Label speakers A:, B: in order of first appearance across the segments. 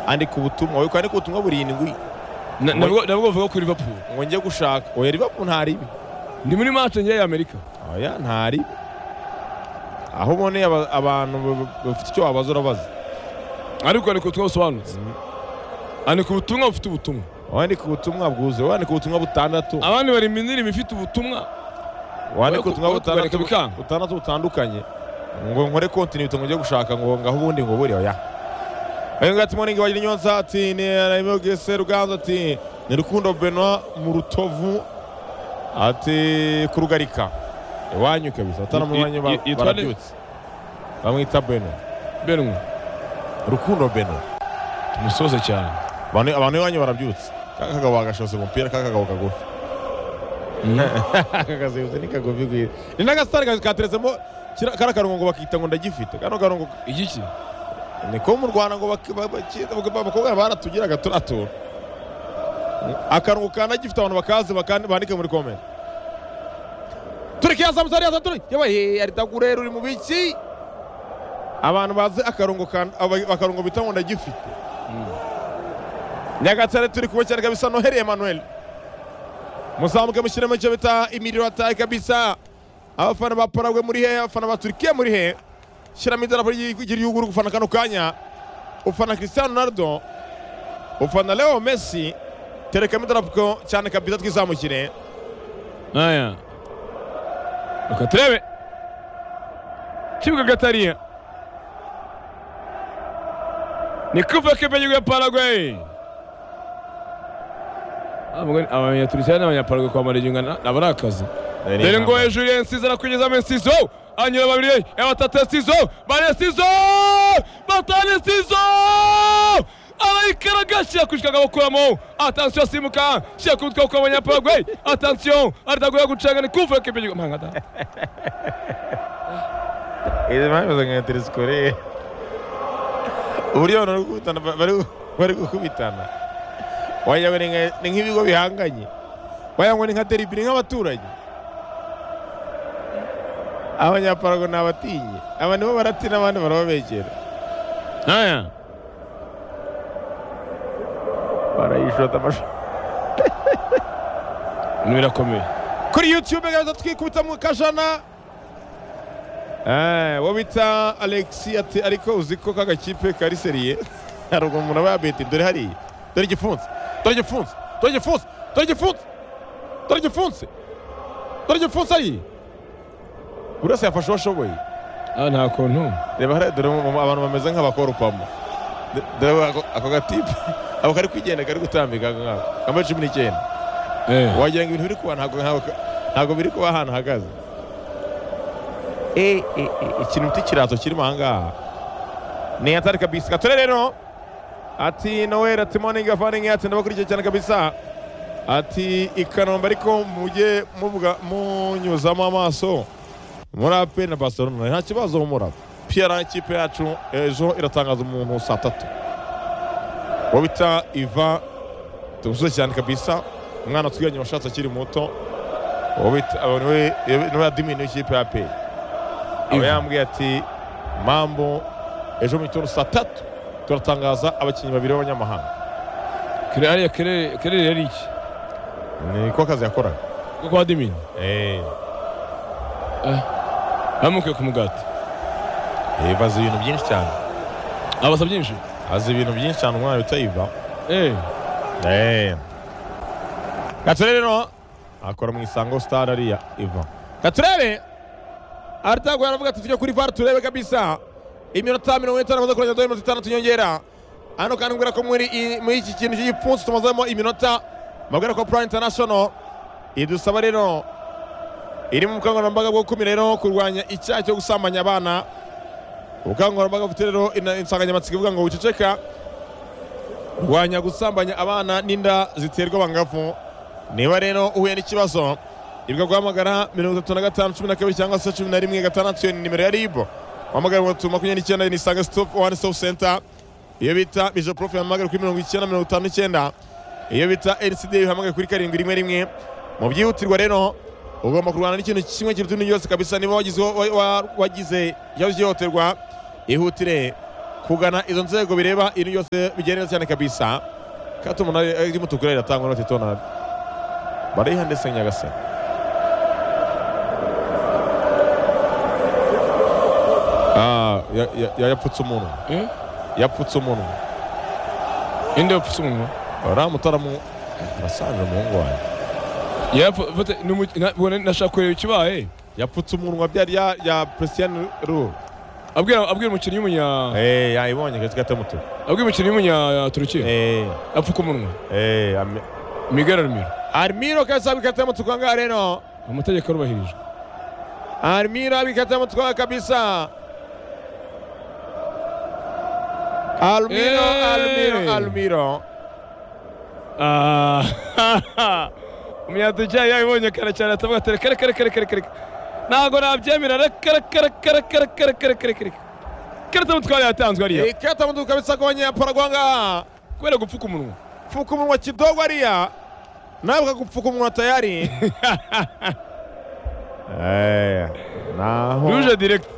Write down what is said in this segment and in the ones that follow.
A: andika ubutumwa yuko yandika ubutumwa burindwi
B: Na- nabwo nabwo bavuga kuri liverpool
A: ngo njye gushaka oya liverpool ntari ibi
B: ndi muri match ngiye y'amerika
A: oya ntari ibi aho uboneye aba- abantu ba- bafite icyo wabaza urabaza
B: ariko andika ubutumwa busobanutse andika ubutumwa bufite ubutumwa
A: wandika ubutumwa bwuzuye wandika ubutumwa butandatu
B: abandi bari iminirimo ifite ubutumwa
A: wandika
B: ku-
A: ubutumwa
B: we
A: butandatu
B: kubareka bikanga.
A: butandatu butandukanye ngo nkore kontinite ngo njye gushaka ngo ngaho ubundi ngo buri oya ayo ngati moringi wagira inyonza ati ni arabogese ruganza ati ni rukundo benwa mu rutovu ati kurugarika iwanyu kabisa atanamubanyu
B: Y- y- yitwa nde?
A: barabyutse bamwita benwa
B: benwe
A: rukundo benwa
B: tumusoze cyane
A: abantu abantu iwanyu barabyutse ka kagabo bagashotse umupira ka kagabo kagufi kagazibutse ni kagufi gwira ni n'agasitari ka- kateretsemo kira- kara karungo ngo bakita ngo ndagifite kano karungo
B: igiki
A: niko mu rwanda ngo bak- ba- baki- ba- abakobwa baratugiraga turatura akarungo ka ndagifite abantu bakazi bakandi- bandike muri komenti tureke ya samusari ya saturi yabaye aritagurera uri mu biki abantu bazi akarungo ka aba- akarungo bita ngo ndagifite nyagatare turi kuba cyane kabisa noheli emanuel muzamuke mushyiremo icyo bita imiriro ataye kabisa abafana ba paragwe muri he abafana ba turikiya muri he shyiramo idarapo ry'igihugu ry'igihugu uri gufana kano kanya ufana cristiano ronaldo ufana leo messi terekamo idarapo cyane kabisa twizamukire
B: aya reka turebe kibuga gatariya ni kuva k'igihugu ya paraguay abanyaturisiyani n'abanyaparaguay kwambara igihugu nabo ari akazi dore ngo hejuru ya nsizo arakugeza muri nsizo anyura babiri ya batatu ya nsizo bane nsizo batanu nsizo arayikaraga shyira ku kagabo kuramo atansiyo simuka shyira ku mutwe kuko abanyapagwe atansiyo aritagura gucanga ni kuvuye ko ibyo mpangada
A: izi bameze nka teresikoreye uburyo abantu bari gukubitana ba- bari gu- bari gukubitana wagira ngo ni nka- ni nk'ibigo bihanganye wagira ngo ni nka deribiri nk'abaturage abanyaparago ni abatinyi aba nibo baratina abandi barababegera
B: aya
A: barayishota amashusho
B: ibintu birakomeye
A: kuri youtube gaza twikubita mu kajana Eh, uwo bita alexi ati ariko uzi ko kagakipe kari seriye hari ubwo umuntu aba yabeti dore hariya dore igipfunsi dore igipfunsi dore igipfunsi dore igipfunsi dore igipfunsi dore igipfunsi hariya buri wese yafashe uwo ashoboye
B: aha nta kuntu
A: reba hariya dore mu- mu- abantu bameze nk'abakorupamo D- dore ako- ako gatipe ako kari kwigendera kari gutambika ako ngako kambaye cumi n'icyenda
B: Eh.
A: wagira ngo ibintu biri kuba ntabwo ntabwo- ntabwo biri kuba ahantu hahagaze Eh, eh, eh, ikintu bita ikirato kirimo ahangaha ni atari kabisa gatore rero ati noweli ati moningi afaningi ati ndabakurikiye cyane kabisa ati i kanombe ariko mujye muvuga munyuzamo amaso muri ape na barcelona nta kibazo humura piyara ikipe yacu ejo iratangaza umuntu saa tatu uwo bita iva tumusuze cyane kabisa umwana twiganye washatse akiri muto uwo bita aba niwe niwe adimini w'ikipe ya pe aba
B: Ivan.
A: yambwiye ati mambo ejo mu gitondo saa tatu turatangaza abakinnyi babiri b'abanyamahanga
B: kere hariya kere kere yari iki
A: niko akazi yakoraga
B: kuko wadimini
A: Eh,
B: yamukuye ku mugati
A: Eva azi ibintu byinshi cyane
B: abasa byinshi
A: azi ibintu byinshi cyane umwana bita Eva
B: eh
A: gature rero akora mu isango sitari ariya iva gaturebe aritaguye aravuga ati tujye kuri vara turebe kabisa iminota mirongo itanu amaze kurenza mirongo itandatu nyongera hano kandi mbwira ko muri i- muri iki kintu cy'igipfunsi tumazemo iminota mbabwira ko Plan International idusaba rero iri mu bukangurambaga bwo gukumira rero kurwanya icyaha cyo gusambanya abana ubukangurambaga bufite rero ina- insanganyamatsiko ivuga ngo wiceceka rwanya gusambanya abana n'inda ziterwa abangavu niba rero uhuye n'ikibazo ibwa guhamagara mirongo itatu na gatanu cumi na kabiri cyangwa se cumi na rimwe gatandatu iyo ni nimero ya ribu uhamagara ngo tuma makumyabiri n'icyenda ni isange stop one stop center iyo bita bijo prof yahamagara kuri mirongo icyenda mirongo itanu n'icyenda iyo bita ncd bihamagare kuri karindwi rimwe rimwe mu byihutirwa rero ugomba kurwana n'ikintu kimwe kiruta ibindi byose kabisa niba wagize wa- wa- wagize ikibazo cy'ihohoterwa ihutire kugana izo nzego bireba ibintu byose bigenda cyane kabisa kati umunara ry'umutuku rero riratangwa na tetonari bariha ndetse nyagasani Ah, ya- ya- ya- yapfutse umunwa yapfutse umunwa
B: inde upfutse umunwa
A: uriya mutaramu arasanzwe umuhungu wanjye
B: yapfutse nashaka kureba ikibaye
A: yapfutse umunwa byari ya ya purisiyani ruru
B: abwira abwira umukinnyi w'umunya
A: Eh, yayibonye gati gatamutuku
B: abwira umukinnyi w'umunya turukiya
A: Eh,
B: apfuka umunwa
A: eh, ame-
B: miguel aramiro
A: arimiro kabisa bikata mutuku angaha rero
B: amategeko arubahirijwe
A: arimiro bikata mutuku kabisa almiro
B: Eh.
A: almiro almiro
B: umunyatukiya yabibonye kare cyane atavuga ati reka reka reka reka reka ntabwo nabyemera reka reka reka reka reka reka reka reka reka karita mutwara yatanzwe ariya
A: ikata mutuku kabisa ku banyaparagwa angaha
B: kubera gupfuka umunwa
A: pfuka umunwa kidogo ariya nawe kakupfuka umunwa tayari Eh, naho
B: ruje direkiti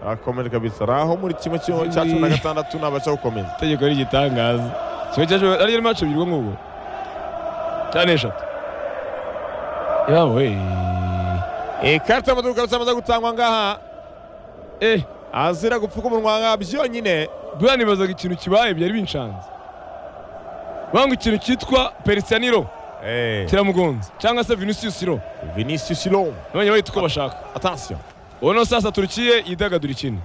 A: arakomere kabisa naho muri kimwe cyo- cya cumi na gatandatu nabasha gukomeza
B: itegeko ari igitangaza kimwe cya cumi ariyo mace ebyiri ubwo ngubwo cyane eshatu yawe
A: ikata mutuku kabisa amaze gutangwa angaha
B: eh
A: azira gupfuka umunwa angaha byonyine
B: buriya nibazaga ikintu kibaye byari binshanze banga ikintu cyitwa perisiyaniro
A: Eh,
B: kiramugonze cyangwa se vinicius ro
A: Vinicius Long
B: nabonye bahita uko bashaka
A: attention
B: uno sasa turukiye yidagadura ikindi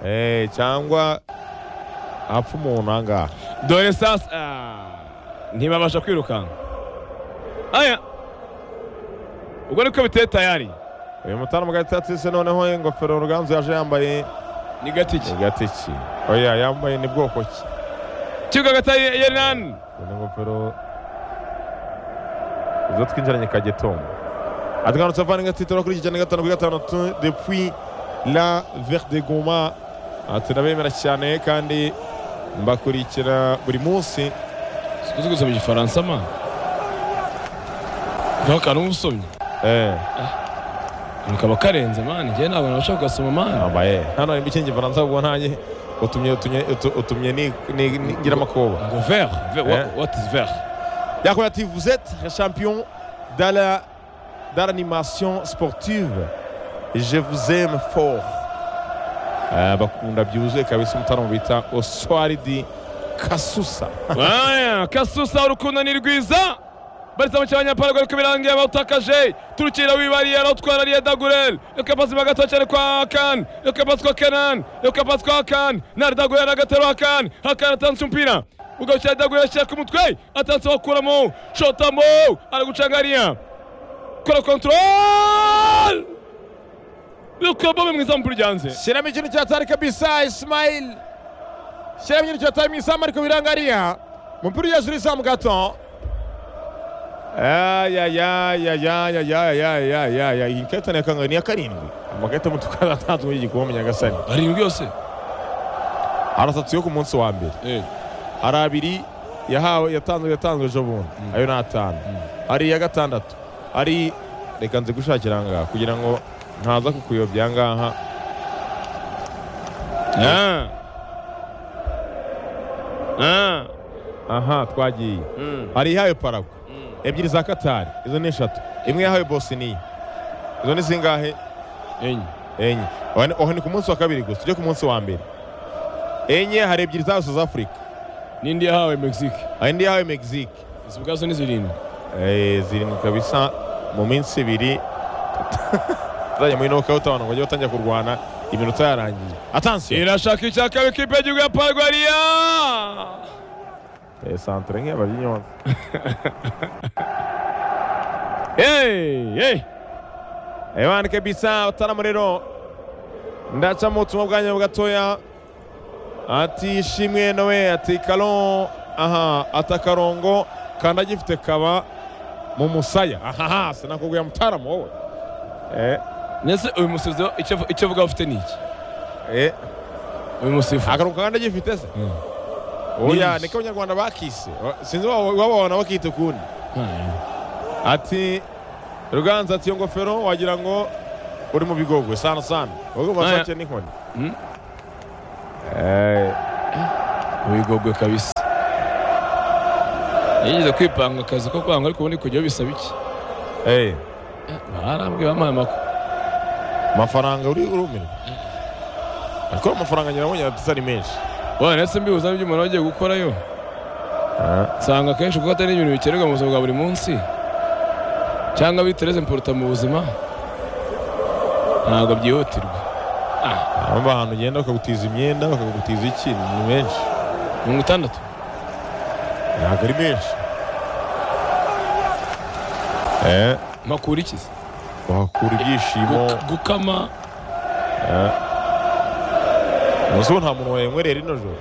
A: Eh, cyangwa apfa umuntu angaha
B: dore sasa Ah, ntibabasha kwirukanka aya ubwo niko biteye tayari
A: uyu mutara mugari tatise noneho ingofero ruganzu yaje yambaye
B: ni gatiki
A: igatiki oya yambaye ni bwoko ki
B: kibuga gataye yenan
A: ni ingofero izo twinjiranye kagetombo atwanutse avana ingatitiro kuri iki cyane gatanu kuri gatandatu depuis la verde goma Ah, turabemera cyane kandi mbakurikira buri munsi
B: sikuzi gusoma igifaransa ma niho akantu umusomyi
A: eh
B: akantu kaba karenze mani njyewe ntabwo nabasha kugasoma mani
A: ambaye hano harimo ikintu gifaransa ubwo ntanjye utumye utumye utu- utumye ni- ni- ni- ngira amakoba
B: ngo ver ver-
A: Eh.
B: what is ver
A: yakomeje ati vous êtes les champions dans la dans l'animation sportive je vous aime fort Eh, bakunda byuzuye kabisa umutaramo bita oswari di kasusa
B: Aya, kasusa urukundo ni rwiza barisa mu cy'abanyaparagu ariko birangiye bawutakaje turukira wibariye arawutwara ariye dagurel reka pasi bagatoya cyane kwa kan reka pasi kwa kenan reka pasi kwa kan nari dagurel agaterura kan hakan atanze umupira ugarukira dagurel ashyira ku mutwe atanze wakuramo shotamo ari gucanga ariya kora kontrol reka bobe mwiza mu ryanze
A: shyiramo ikintu cyatari kabisa isimayili shyiramo ikintu cyatari mu isambu ariko birangariya umupira ugeze uri isambu gato iyi karita ni iya kangahe? ni iya karindwi amakarita y'umutuku aratanzwe muri iki gikombe nyagasani
B: arindwi yose
A: hari atatu yo ku munsi wa mbere hari abiri yahawe yatanzwe yatanzwe ejo bundi ayo ni atanu hari iya gatandatu hari reka nze gushakira aha ngaha kugira ngo ntaza kukuyobya aha ngaha
B: Ah. Ah.
A: aha twagiye
B: Mm.
A: hari ihawe paragwa
B: Mm.
A: ebyiri za katari izo ni eshatu imwe yahawe bosiniya izo ni zingahe
B: enye
A: enye Oho ni- oho ni ku munsi wa kabiri gusa tujye ku munsi wa mbere enye hari ebyiri za south africa
B: n'indi yahawe mexique
A: hari indi yahawe mexique
B: izi ubwazo ni zirindwi
A: Eh, zirindwi kabisa mu minsi ibiri tuzajya muri nokawuti abantu bajya batangira kurwana iminota yarangiye atansiyo
B: irashaka icya kabiri ikipe y'igihugu ya parwariya
A: Eh, santere nk'iyabarya inyonza ebana kabisa bataramo rero ndacamo ubutumwa bwanyu gatoya ati ishimwe nawe ati karo aha ati akarongo kanda gifite kaba mu musaya ahaha sinakubwira mutaramo wowe eh,
B: ndetse uyu musifuzi icyo avu- icyo avuga afite ni iki
A: eh,
B: uyu musifu
A: akarongo kanda gifite se
B: Mm.
A: oya
B: Yes.
A: niko abanyarwanda bakise Wa- sinzi waba waba wabona bakita ukundi
B: Ah,
A: ati ruganza ati iyo ngofero wagira ngo uri mu bigogwe sana sana ubwo
B: Aya.
A: basake n'inkoni
B: Mm.
A: Eh,
B: wigogwe kabisa yigeze kwipanga akazi ko kwanga ariko ubundi kujyaho bisaba iki
A: Eh,
B: barambwiye bamuhaye amakuru
A: amafaranga uri urumirwa ariko amafaranga nyirabonye atisa ari menshi
B: wowe ndetse mbibuza n'ibyo umuntu aba agiye gukorayo
A: Ah,
B: usanga akenshi kuko atari ibintu bikenerwa mu buzima bwa buri munsi cyangwa bitereze mporuta mu buzima ntabwo byihutirwa
A: aba ahantu ugenda bakagutiza imyenda bakagutiza iki ni menshi
B: mirongo itandatu
A: ntabwo ari menshi Eh,
B: makuru ikizi
A: wahakura ibyishimo
B: Gu- gukama
A: umunsi wo nta muntu wayanywerera rino joro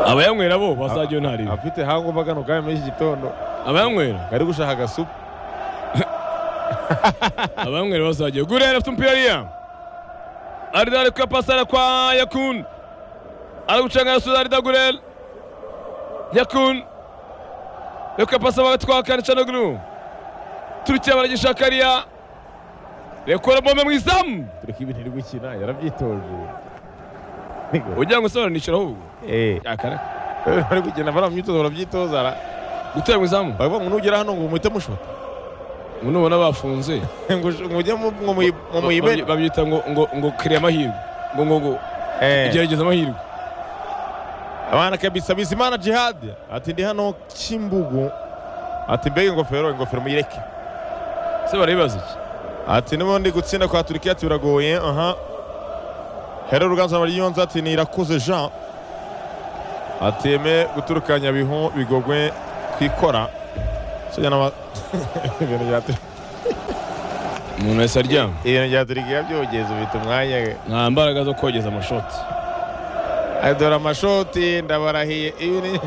B: abayanywera bo bazajya nta riba
A: afite hangombwa kano kanya muri iki gitondo
B: abayanywera
A: ari gushaka agasupu
B: abayanywera bazajya gurera afite umupira ariya arida ari kuyapasara kwa yakun ari gucanga yasubiza arida gurera yakun ari kuyapasa hagati kwa kane canoglu turukiya baragishaka ariya rekora bombe mu izamu
A: dore ko ibintu iri gukina yarabyitoje
B: ugira ngo usobanurishira ahubwo
A: Eh,
B: yakaraka
A: bari kugenda bari mu myitozo barabyitoza ara-
B: gutera mu izamu
A: baravuga ngo nugera hano ngo muhite mushota
B: ngo nubona bafunze
A: ngo ngo mujye mu- ngo muyi- ngo
B: Baby-
A: muyibere
B: babyita ngo ngo ngo kiriya amahirwe ngo ngo ngo
A: Eh.
B: gerageza amahirwe
A: abana kabisa bizimana jihad ati ndi hano kimbugu ati mbega ingofero ingofero muyireke
B: se barabibaza iki
A: ati n'ubundi gutsinda kwa turikiya ati biragoye aha hero ruganza baryonza ati ni irakuze jean ateme guturukanya bihu bigogwe kwikora sojya n'aba ibintu bya Tur-
B: umuntu wese aryama
A: ibintu bya turikiya byogeza ubita umwanya
B: nta mbaraga zo kogeza amashoti
A: ati dore amashoti ndabarahiye ibi ni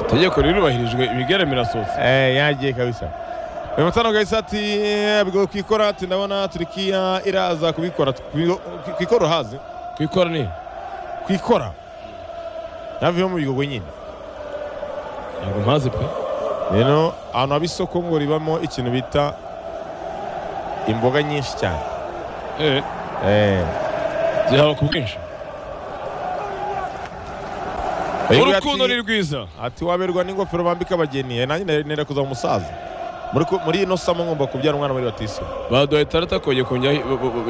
B: itegeko rirubahirijwe ibigera birasohotse
A: Eh, yagiye kabisa uyu mutano kabisa ati eh, bigoye kwikora ati ndabona turikiya iraza kubikora Kubigo- ku- kwikora hazi
B: kwikora ni
A: kwikora ntavuye mu bigogo nyine
B: ntabwo mpazi pe
A: rero ahantu haba isoko ngo ribamo ikintu bita imboga nyinshi cyane
B: eh
A: Eh,
B: zihaba ku bwinshi
A: uyu
B: urukundo ni
A: ati-
B: rwiza
A: ati waberwa n'ingofero bambika abageni Eh, nanjye nari- nera kuza umusaza muri ku- muri ino samo ngomba kubyara umwana muri batisimu
B: baduhaye tarata kongera kongera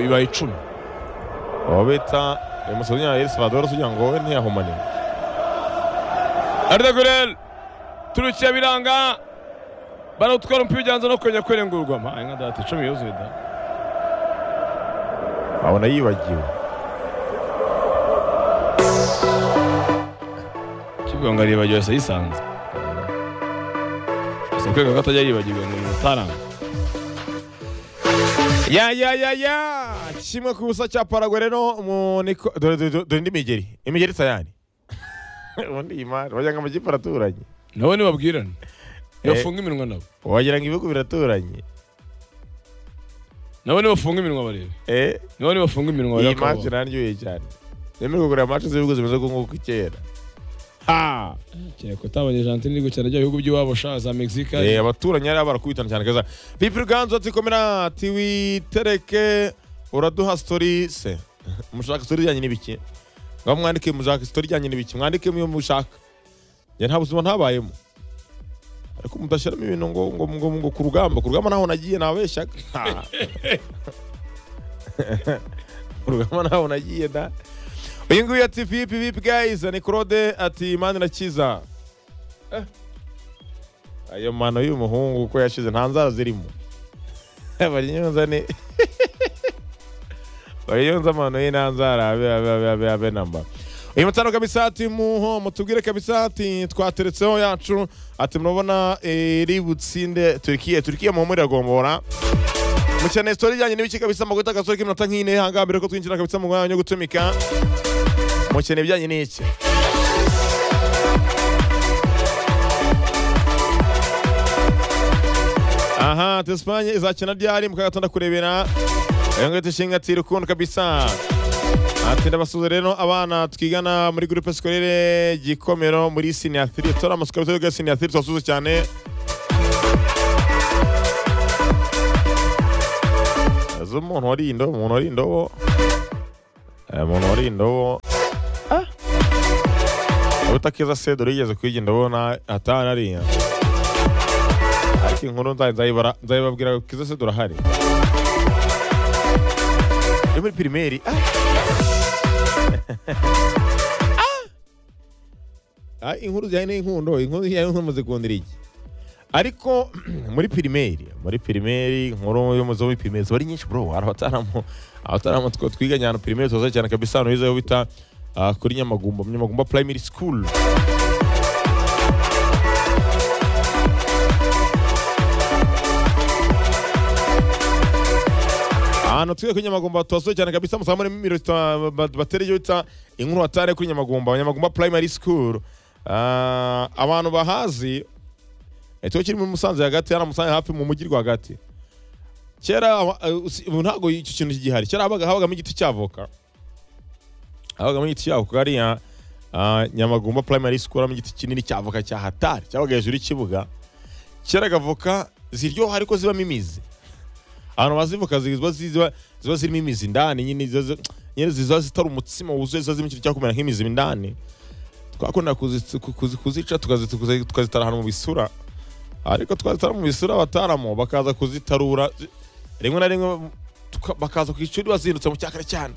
B: ibaye icumi
A: abo bita eh, umusaza nyina yesi badora kugira ngo we ntiyahumanire
B: arida gurel turukiya biranga barawutwara umupira ujyanza no kongera kwerengurwa mpaye nka data icumi yuzuye da
A: abona yibagiwe
B: kivuga ngo aribagiwe asa yisanze si kwega ko atajya yibagirwa ngo bimutaranga
A: Ya ya ya ya kimwe ku busa cya Paraguay rero mu niko dore dore dore- dore indi migeri imigeri tayari ubundi iyi mari wagira ngo amakipe araturanye
B: nabo ntibabwirane ntibafunge iminwa nabo
A: wagira ngo ibihugu biraturanye
B: nabo ntibafunge iminwa barebe
A: eh
B: nabo ntibafunge iminwa
A: iyi
B: barebe
A: match
B: akababara
A: naryoheye cyane nemerewe kugura match z'ibihugu zimeze nk'uko kera ha
B: kereka utabonye Argentine iri gukina bya bihugu by'iwabo sha za Mexique
A: eh abaturanyi ari barakubitana cyane kaza Pipi Ganzo ati komera ati witereke uraduha story se mushaka story yanyu n'ibiki ngo mwandike mushaka story yanyu n'ibiki mwandike mu mushaka njye nta buzima ntabayemo ariko mudashyiramo ibintu ngo ngo ngo, ngo ku rugamba ku rugamba naho nagiye nabeshyaga Ha. ku rugamba naho nagiye da uyu nguyu ati vipi vipi guys ni Claude ati imana irakiza ayo mano y'umuhungu uko yashize nta nzara zirimo bariyonza ni bariyonza amano ye nta nzara abe abe abe abe abe namba uyu mutano kabisa ati muho mutubwire kabisa ati twateretseho yacu ati murabona eh, iri butsinde turikiye turikiye mu muri agombora mukeneye sitori ijyanye n'ibiki kabisa mu guta agasohoka iminota nk'ine hangaha mbere ko twinjira kabisa mu mwanya wo gutumika mukeneye ibijyanye n'iki aha ati Espagne izakina ryari mu kagatanda kurebera iyo ngito ishinga ati rukundo kabisa ati ndabasuhuza rero abana twigana muri groupe scolaire gikomero muri siniatiri tora amasuka bitari bwa siniatiri tubasuhuza cyane azi umuntu wari indobo umuntu wari indobo Eh, umuntu wariye indobo
C: Ah.
A: utakeza sedoro yigeze kuyirya indobo na- atanariya ariko inkuru nza- nzayibara- nzayibabwira kiza sedoro ahari yo muri pirimeri ah. Ah, inkuru zijyanye n'inkundo inkuru zijyanye n'inkundo muzikundira iki ariko muri pirimeri muri pirimeri inkuru yo muzo muri pirimeri ziba ari nyinshi bro hari abataramu abataramu tw- twiga nyana pirimeri tuza cyane kabisa hano hizeho bita ah, kuri nyamagumba nyamagumba primary school ahantu twiga kuri nyamagumba tuhasohoye cyane kabisa musaba muri miro batera iyo bita inkuru hatare kuri nyamagumba nyamagumba primary school Ah, abantu bahazi ikigo kiri muri musanze hagati hano musanze hafi mu mujyi rwagati kera aba- eh, usi- ubu ntabwo icyo kintu gihari kera habaga habagamo igiti cy'avoka habagamo igiti cy'avoka hariya ah, nyamagumba primary school habagamo igiti kinini cy'avoka cya hatari cyabaga hejuru y'ikibuga keraga avoka ziryoha ariko zibamo imizi abantu bazivuka ziba ziba ziba zirimo imizi ndani nyine ziba zi- nyine ziba zitari umutsima wuzuye ziba zirimo ikintu cyakumera nk'imizi indani twakunda kuzic- ku- kuzi- kuzica tukazi- tukazi- tukazitara ahantu mu bisura ariko twazitara mu bisura abataramo bakaza kuzitarura zi- rimwe na rimwe tuka- bakaza ku ishuri bazindutse mu cyakare cyane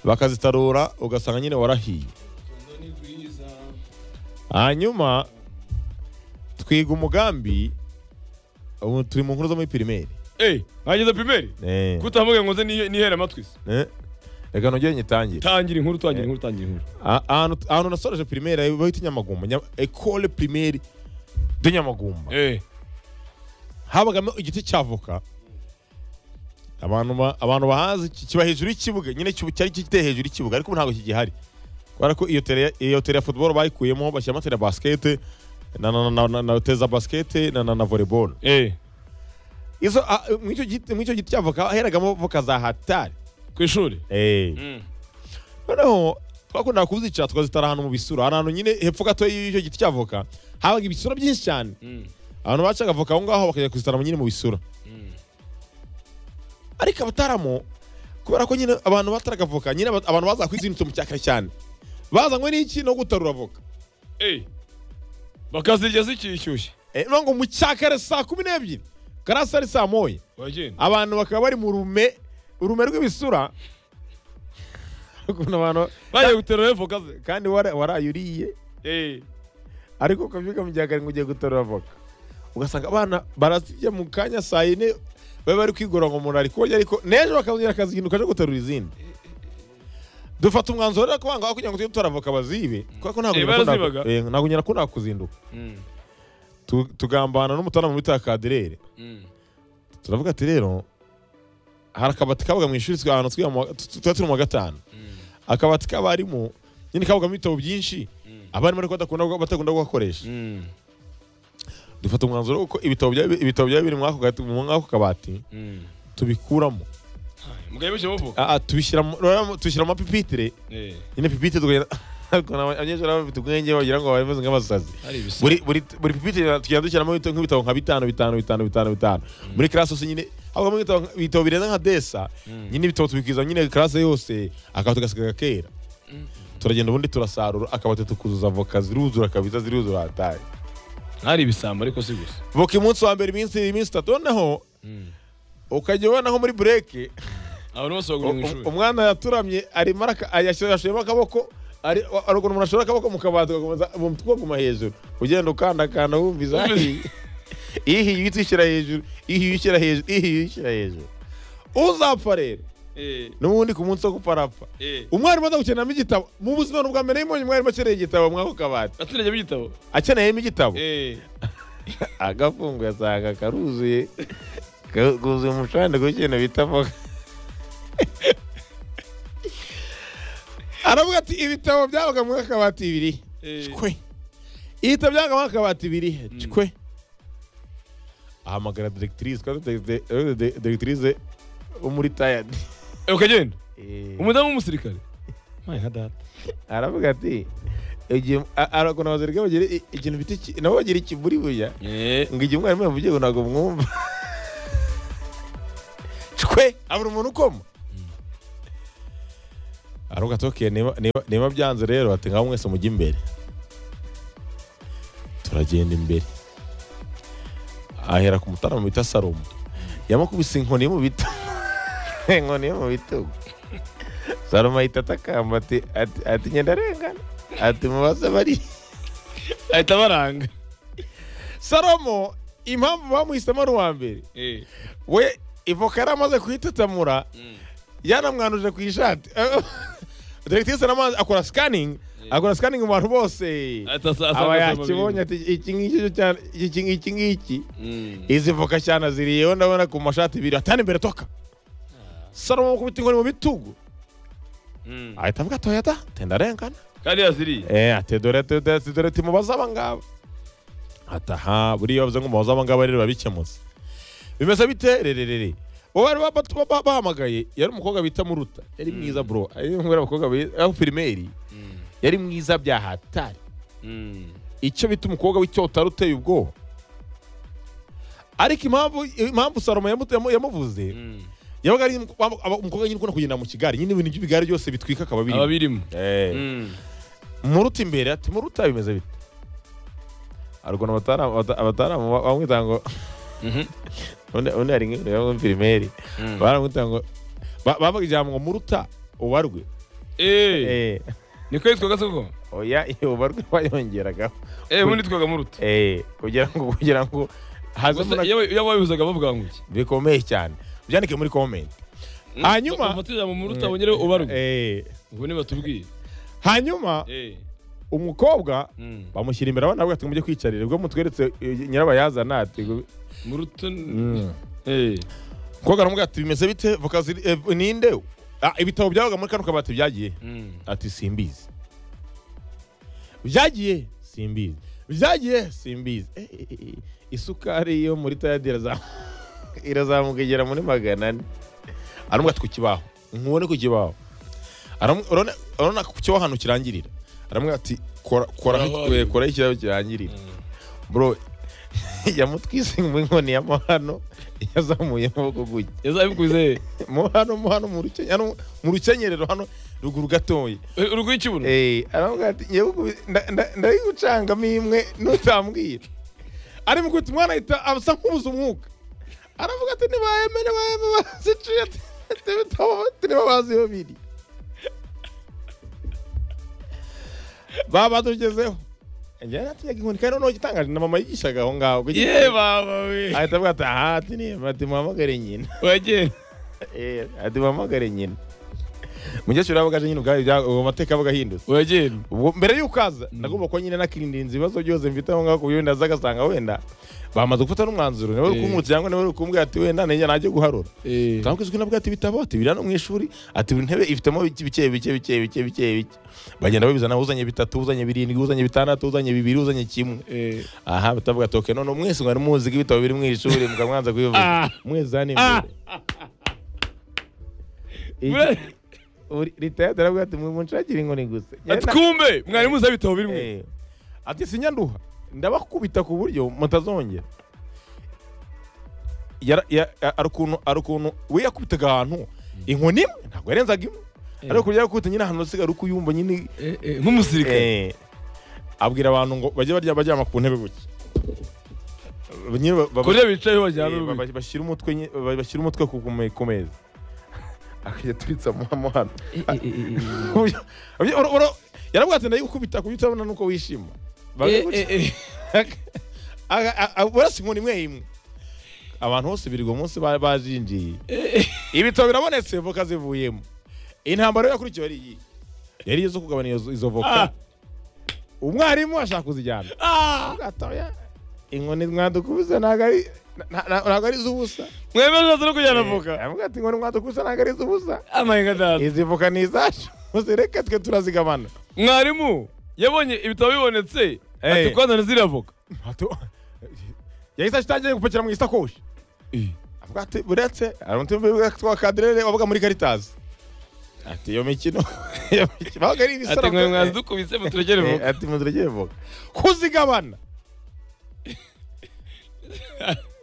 A: bakazitarura ugasanga nyine warahiye hanyuma twiga umugambi ubu turi mu nkuru zo muri pirimeri
B: eyi nageze primeri
A: Eh.
B: kutamubwira ngo nze ni- nihere amatwi se
A: Eh, reka nongere nyitangire
B: tangira inkuru tangira inkuru tangira inkuru
A: A- ahantu ahantu nasoreje primaire bahita nyamagumba Nya- ecole primaire de nyamagumba
B: eyi
A: habagamo igiti cy'avoka abantu ba- abantu bahazi ki- kiba hejuru y'ikibuga nyine kibu- cyari giteye hejuru y'ikibuga ariko ubu ntabwo kigihari kubera ko iyo tere ya- iyo tere ya football bayikuyemo bashyiramo tere ya basket na na na na, na tere za basket na na, na volleyball
B: eyi
A: izo a- mw'icyo giti mw'icyo giti cy'avoka heragamo voka za hatari
B: ku ishuri
A: eh
B: Mm.
A: noneho twakundaga kuzica tukazitara ahantu mu bisura hari ahantu nyine hepfo gato y'icyo giti cy'avoka habaga ibisura byinshi cyane
B: Mm.
A: abantu bacaga avoka aho ngaho bakajya kuzitara nyine mu bisura ariko abataramo kubera ko nyine abantu bataraga avoka nyine aba- abantu baza kwizindutse mu cyakare cyane bazanywe n'iki no gutarura avoka
B: eyi bakazirya zikishyushye
A: Eh, no ngo mu cyakare saa kumi n'ebyiri karasi ari saa moya
B: uragenda
A: abantu bakaba bari mu rume urume rw'ibisura ukuntu abantu
B: bagiye guterura evoka ze
A: kandi wara- waraye uriye
B: eyi
A: ariko ukabyuka mu gihe akarindwi ugiye gutora avoka ugasanga abana barazirya mu kanya saa yine baba bari kwigora ngo umuntu ari kurya ariko n'ejo bakazongera akazinduka aje guterura izindi dufata umwanzuro rero ko bangaga kugira ngo tujye dutora avoka bazibe kubera ko ntabwo
B: Eh,
A: nyina akunda-
B: barazibaga.
A: eh, ntabwo nyina akunda kuzinduka
B: Mm.
A: Tu- tugambana n'umutarama bita kadirere
B: Mm.
A: turavuga ati rero hari akabati kabaga mu ishuri twa- ahantu twiga mu wa- tu- tu- tuba turi mu wa gatanu akabati k'abarimu nyine kabagamo ibitabo byinshi abarimu ariko badakunda- batakunda kugakoresha
B: Mm.
A: dufata umwanzuro wo ko ibitabo byaba ibitabo byaba biri muri ako gati- muri ako kabati
B: Mm.
A: tubikuramo
B: mugabo bishyiramo voka
A: Ah, ah, tubishyira mu- rero tubishyira mu mapipitire
B: eyi
A: nyine pipitire tukagenda ariko naba- abanyeshuri baba bafite ubwenge bagira ngo bameze nk'abasazi
B: hari ibisa
A: buri buri buri pipitire tugenda dushyiramo ibitabo nk'ibitabo nka bitanu bitanu bitanu bitanu bitanu muri karasi yose nyine habamo ibitabo nka- ibitabo birenze nka desa nyine ibitabo tubikwiza nyine karasi yose akaba tugasigaga kera turagenda ubundi turasarura akabati tukuzuza avoka ziruzura kabisa ziruzura hataye
B: hari ibisambo ariko si gusa
A: voka umunsi wa mbere iminsi iminsi itatu noneho ukajya ubona nko muri bureke
B: abantu bose bagura mu ishuri
A: umwana yaturamye arimo araka- yashyira- yashyiramo akaboko ari- ariko umuntu ashora akaboko mu kabati ugakomeza umutwe uguma hejuru ugenda ukandakanda wumviza
B: Wumviza.
A: ihiye uhita uyishyira hejuru ihiye uyishyira hejuru ihiye uyishyira hejuru uzapfa rero
B: eyi
A: n'ubundi ku munsi wo kuparapfa
B: eyi
A: umwarimu aza gukenamo igitabo mu buzima bwa mbere yibonye umwarimu akeneye igitabo mwako kabati
B: aturage b'igitabo
A: akeneyemo igitabo
B: eyi
A: agafunguye asanga karuzuye ka- kuzuye umucanda ku kintu bita avoka aravuga ati ibitabo byabaga mu akabati bibiri
B: Eh.
A: kwe ibitabo byabaga mu akabati bibiri kwe ahamagara directrice twari dufite de- de- directrice wo muri tayadi
B: ukagenda
A: Eh,
B: umudamu w'umusirikare mayi nka data
A: aravuga ati igihe- a- arakuntu abasirikare bagira i- ikintu bita iki- nabo bagira ikiburi burya
B: eyi
A: ngo igihe umwarimu yavugiye ngo ntabwo mwumva cwe abura umuntu ukoma aravuga ati oke niba- niba- niba byanze rero ati ngaho mwese mujye imbere turagenda imbere ahera ku mutarama bita salomo yamukubise inkoni mu bitugu inkoni yo mu bitugu salomo ahita atakamba ati ati- ati ngenda arengana ati mubaze bari
B: ahita baranga
A: salomo impamvu bamuhisemo ari uwa mbere
B: Eh.
A: we ivoka yari amaze kuyitetamura yanamwanuje ku ishati direkitisi namazi akora sikaningi akora sikaningi mu bantu bose
B: Ahita asa- asanga
A: aba
B: asanga
A: yakibonye ati iki ngiki cyo cyane iki ngiki ngiki
B: Mm.
A: izi voka cyane ziriyeho ndabona ku mashati ibiri atani imbere toka salomo kubita inkoni mu bitugu
B: Mm.
A: ahita avuga ati oya da tendarengana
B: kandi yaziriye
A: Eh, ati dore dore dore timubaze aba ngaba ati aha buriya bavuze ngo mubaze aba ngaba rero babikemutse bimeze bite rererere uwo bari ba- ba- ba- bahamagaye yari umukobwa bita muruta yari mwiza bro ari umwe abakobwa aho pirimeri yari mwiza byahatari
B: Mm.
A: icyo bita umukobwa w'icyotaro uteye ubwoba ariko impamvu impamvu salomo yamu- yamu- yamuvuze
B: Mm.
A: yabaga ari umukobwa umukobwa nyine ukunda kugenda mu kigare nyine ibintu by'ibigare byose bitwika akaba
B: aba
A: birimo
B: birimo
A: Eh.
B: Mm.
A: muruta imbere ati muruta bimeze bite arwana abataramu bamwita ngo
B: Mhm.
A: undi undi hari nk'iyo pirimeri
B: Mm.
A: baramwita ngo ba- bavuga ijambo ngo muruta ubarwe
B: Eh.
A: Eh,
B: niko yitwaga se koko
A: oya iyo ubarwe bayongeragaho
B: Eh, ubundi yitwaga muruta
A: Eh, kugira ngo kugira ngo hazemo
B: Gusa
A: na-
B: iyo iyo babihuzaga bavuga ngo iki
A: bikomeye cyane byandike muri komenti Hanyuma-
B: ufate ijambo muruta wongere ubarwe
A: Eh,
B: ubwo niba tubwiye
A: hanyuma
B: Eh.
A: umukobwa
B: Mm.
A: bamushyira imbere abana bavuga ati mujye kwicarira ubwo mutweretse eh, nyirabayazana ati ngo-
B: muruta
A: Mm.
B: Eh.
A: Koga aramubwira ati bimeze bite voka ziri eh, ninde Ah, ibitabo byabaga muri kano kabati byagiye
B: Mm.
A: ati simbizi byagiye simbizi byagiye simbizi Eh, eh, eh, isukari yo muri tayadi irazamu- irazamuka igera muri magana ane aramubwira ati ku kibaho nkubone ku kibaho Aramu- urabona- urabona ku kibaho ahantu kirangirira aramubwira ati kora koraho
B: Koraho.
A: eh, koraho ikibaho kirangirira bro yamutwise inkoni ya mahano yazamuye amaboko gutya
B: yazabikuze
A: mo hano mo hano mu ruke- hano mu rukenyerero hano ruguru gatoya
B: urugwi ikibuno
A: eh aravuga ati nyewe ndayigucangamo imwe nutambwira ari mu kwita umwana ahita asa nk'ubuze umwuka aravuga ati nibaye mene baye baziciye niba bazi iyo biri babatugezeho njyewe natinyaga inkoni kandi noneho igitangaje na mama yigishaga aho ngaho
B: ye baba we
A: ahita avuga ati aha ati niba ati muhamagare nyina
B: wagenda
A: Eh, ati muhamagare nyina mukecuru yavugaje nyine ubwayo bya- uwo mateka yabaga ahindutse
B: wagenda
A: ubwo mbere y'uko aza nagomba kuba nyine nakirindinze ibibazo byose mfite aho ngaho ku byo ndaza agasanga wenda bamaze gufata n'umwanzuro niwe uri
B: Eh.
A: kumwutsa cyangwa niwe uri kumbwira ati wenda nenge najye guharura
B: Eh.
A: utanga izwi nabwo ati ibitabo ati biri hano mu ishuri ati buri ntebe ifitemo bike bike bike bike bike bike bike bagenda babizana uzanye bitatu uzanye birindwi uzanye bitandatu uzanye bibiri uzanye kimwe
B: Eh.
A: aha batavuga ati oke none mwese mwari muzi ko ibitabo biri mu ishuri mukamwanza kubivuga
B: Ah.
A: mwese hano
B: Ah.
A: imbere Iki-
B: Ure-
A: uri- leta yadaravuga ati munshakira inkoni gusa
B: ati kumbe mwari muzi aho ibitabo birimo
A: Eh, ati sinyanduha ndabakubita ku buryo mutazongera Yara- ya- ya- ari ukuntu ari ukuntu we yakubitaga ahantu inkoni imwe ntabwo yarenzaga imwe ariko kurya yakubita nyine ahantu usigaye ari uko uyumva nyine
B: Eh, eh, nk'umusirikare
A: Eh, abwira abantu ngo bajye barya baryama ku ntebe gutya Nyine ba- ba-
B: kuriya bicayeho
A: Eh,
B: bajyana
A: ba-
B: urubi
A: ba- bashyira umutwe nye- ba- bashyira umutwe ku- ku me- ku meza akajya aturitsa mu mu hano Uyu- uyu- ura- ura- yaravuga ati ndayikubita ku buryo utabona nuko wishima
B: Eh, eh, eh.
A: barasa inkoni imwe imwe abantu bose birirwa umunsi ba- bajinjiye ibitabo birabonetse voka zivuyemo intambara yo yakurikiwe ari iyi yari iyo zo kugabana izo- izo
B: Ah.
A: voka umwarimu ashaka kuzijyana
B: Ah!
A: gatoya inkoni mwadukubise ntabwo ari nta- nta- ntabwo ari iz'ubusa
B: mwari bashatse no kujyana
A: Eh,
B: voka
A: aravuga ati inkoni mwadukubise ntabwo ari iz'ubusa
B: amahinga dada
A: izi voka ni izacu muzireke twe turazigabana
B: mwarimu yabonye ibitabo bibonetse ati
A: Eh.
B: kwanzana ziriya voka
A: Atu- yahise atangiye gupakira mu isakoshi avuga ati buretse hari umuntu ubivuga twa kaderere wabaga muri karitazi ati iyo mikino iyo mikino babaga ari
B: ati
A: ibisoro
B: mwari mwazidukubise muturekere
A: Eh,
B: voka
A: ati muzireke voka kuzigabana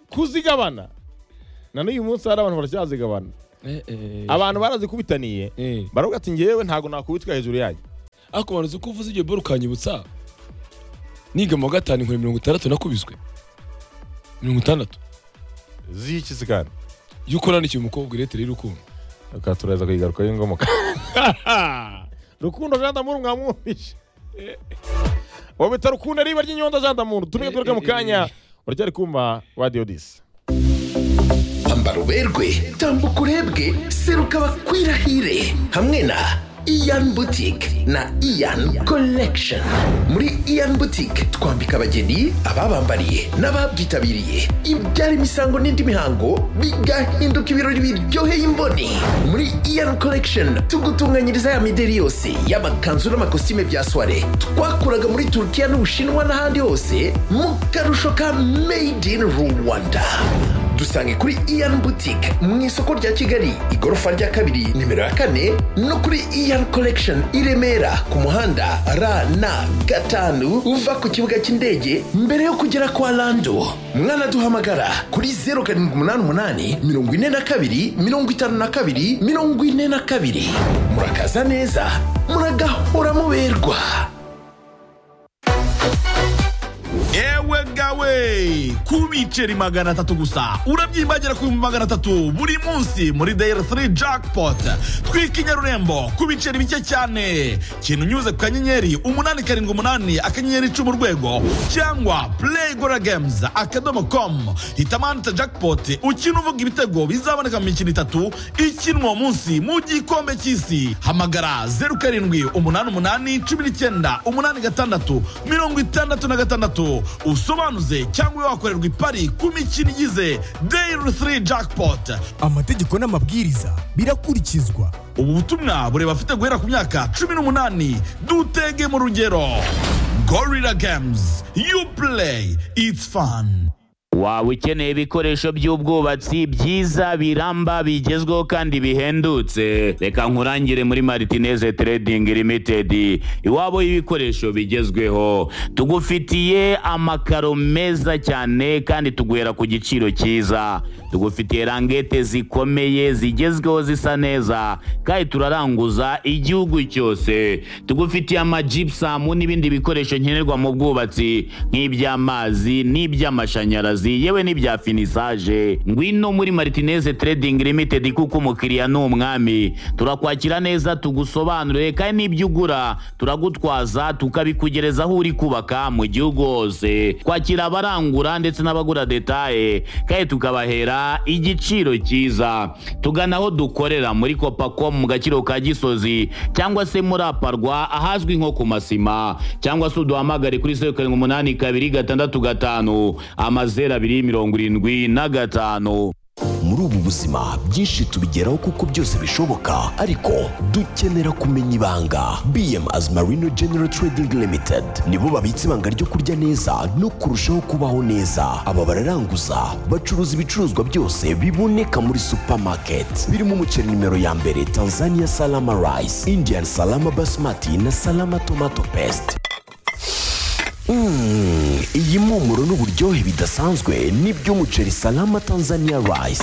A: kuzigabana na n'uyu munsi hari abantu baracyazigabana abantu barazikubitaniye baravuga ati ngewe ntabwo nakubitwa hejuru yanyu
B: ariko wari uzi ko uvuze iryo boro ukanyibutsa niga mu wa gatanu inkoni mirongo itandatu nakubiswe mirongo itandatu
A: ziki se kandi
B: yuko nandikiye umukobwa iretire y'urukundo
A: reka turaza kuyigaruka y'ingomoka rukundo jean d'amour mwamwumvishe wowe bita rukundo riba ry'inyondo jean d'amour tumwe tugaruke mu kanya uracyari kumva radiyo disi
C: ambara uberwe tambuka urebwe seruka bakwirahire hamwe na iyan butike na iyan collection muri iyan butike twambika abageni ababambariye n'ababyitabiriye ibyara imisango n'indi mihango bigahinduka ibirori biryoheye imboni muri iyan collection tugutunganyiriza ya mideri yose y'amakanzu n'amakositime bya soire twakuraga muri turukiya n'ubushinwa n'ahandi hose mu karusho ka made in rwanda dusange kuri iyan boutique mu isoko rya kigali igorofa rya kabiri nimero ya kane no kuri iyan collection i remera ku muhanda rn gatanu uva ku kibuga cy'indege mbere yo kugera kwa lando mwanaduhamagara kuri 0788 42 52 42 murakaza neza muragahora muberwa
D: ewe gawe ku biceri magana atatu gusa urabyimbagera ku bihumbi magana atatu buri munsi muri dayari 3 jackpot twika inyarurembo ku biceri bike cyane kintu unyuze ku kanyenyeri umunani karindwi umunani akanyenyeri icumi urwego cyangwa play gora games akadomo com hitamo ahanditse jackpot ukina uvuga ibitego bizaboneka mu mikino itatu ikinwa uwo munsi mu gikombe cy'isi hamagara zeru karindwi umunani umunani cumi n'icyenda umunani gatandatu mirongo itandatu na gatandatu usobanuze cyangwa wakorerwa ipari ku mikino igize dayiri 3 jackpot
E: amategeko n'amabwiriza birakurikizwa
D: ubu butumwa bureba afite guhera ku myaka cumi n'umunani dutege mu rugero gorira games you play it's fun
F: waba ukeneye ibikoresho by'ubwubatsi byiza biramba bigezweho kandi bihendutse reka nkurangire muri maritineze Trading Limited iwabo y'ibikoresho bigezweho tugufitiye amakaro meza cyane kandi tuguhera ku giciro cyiza tugufitiye rangete zikomeye zigezweho zisa neza kandi turaranguza igihugu cyose tugufitiye amajipusamu n'ibindi bikoresho nkenerwa mu bwubatsi nk'iby'amazi n'iby'amashanyarazi akazi yewe n'ibya finisaje ngwino muri martineze trading limited kuko umukiriya ni umwami turakwakira neza tugusobanurire kandi n'ibyo ugura turagutwaza tukabikugereza aho uri kubaka mu gihugu hose kwakira abarangura ndetse n'abagura detaye kandi tukabahera igiciro cyiza tugana aho dukorera muri kopacom mu gaciro ka gisozi cyangwa se muri aparwa ahazwi nko ku masima cyangwa se uduhamagare kuri zeru karindwi umunani kabiri gatandatu gatanu amazeru zeru abiri mirongo irindwi na gatanu
C: muri ubu buzima byinshi tubigeraho kuko byose bishoboka ariko dukenera kumenya ibanga bm as marino general trading limited nibo babitse ibanga ryo kurya neza no kurushaho kubaho neza aba bararanguza bacuruza ibicuruzwa byose biboneka muri supermarket birimo umuceri nimero ya mbere tanzania salama rice indian salama basmati na salama tomato paste Mm, iyi mpumuro n'uburyohe bidasanzwe n'iby'umuceri salama Tanzania rice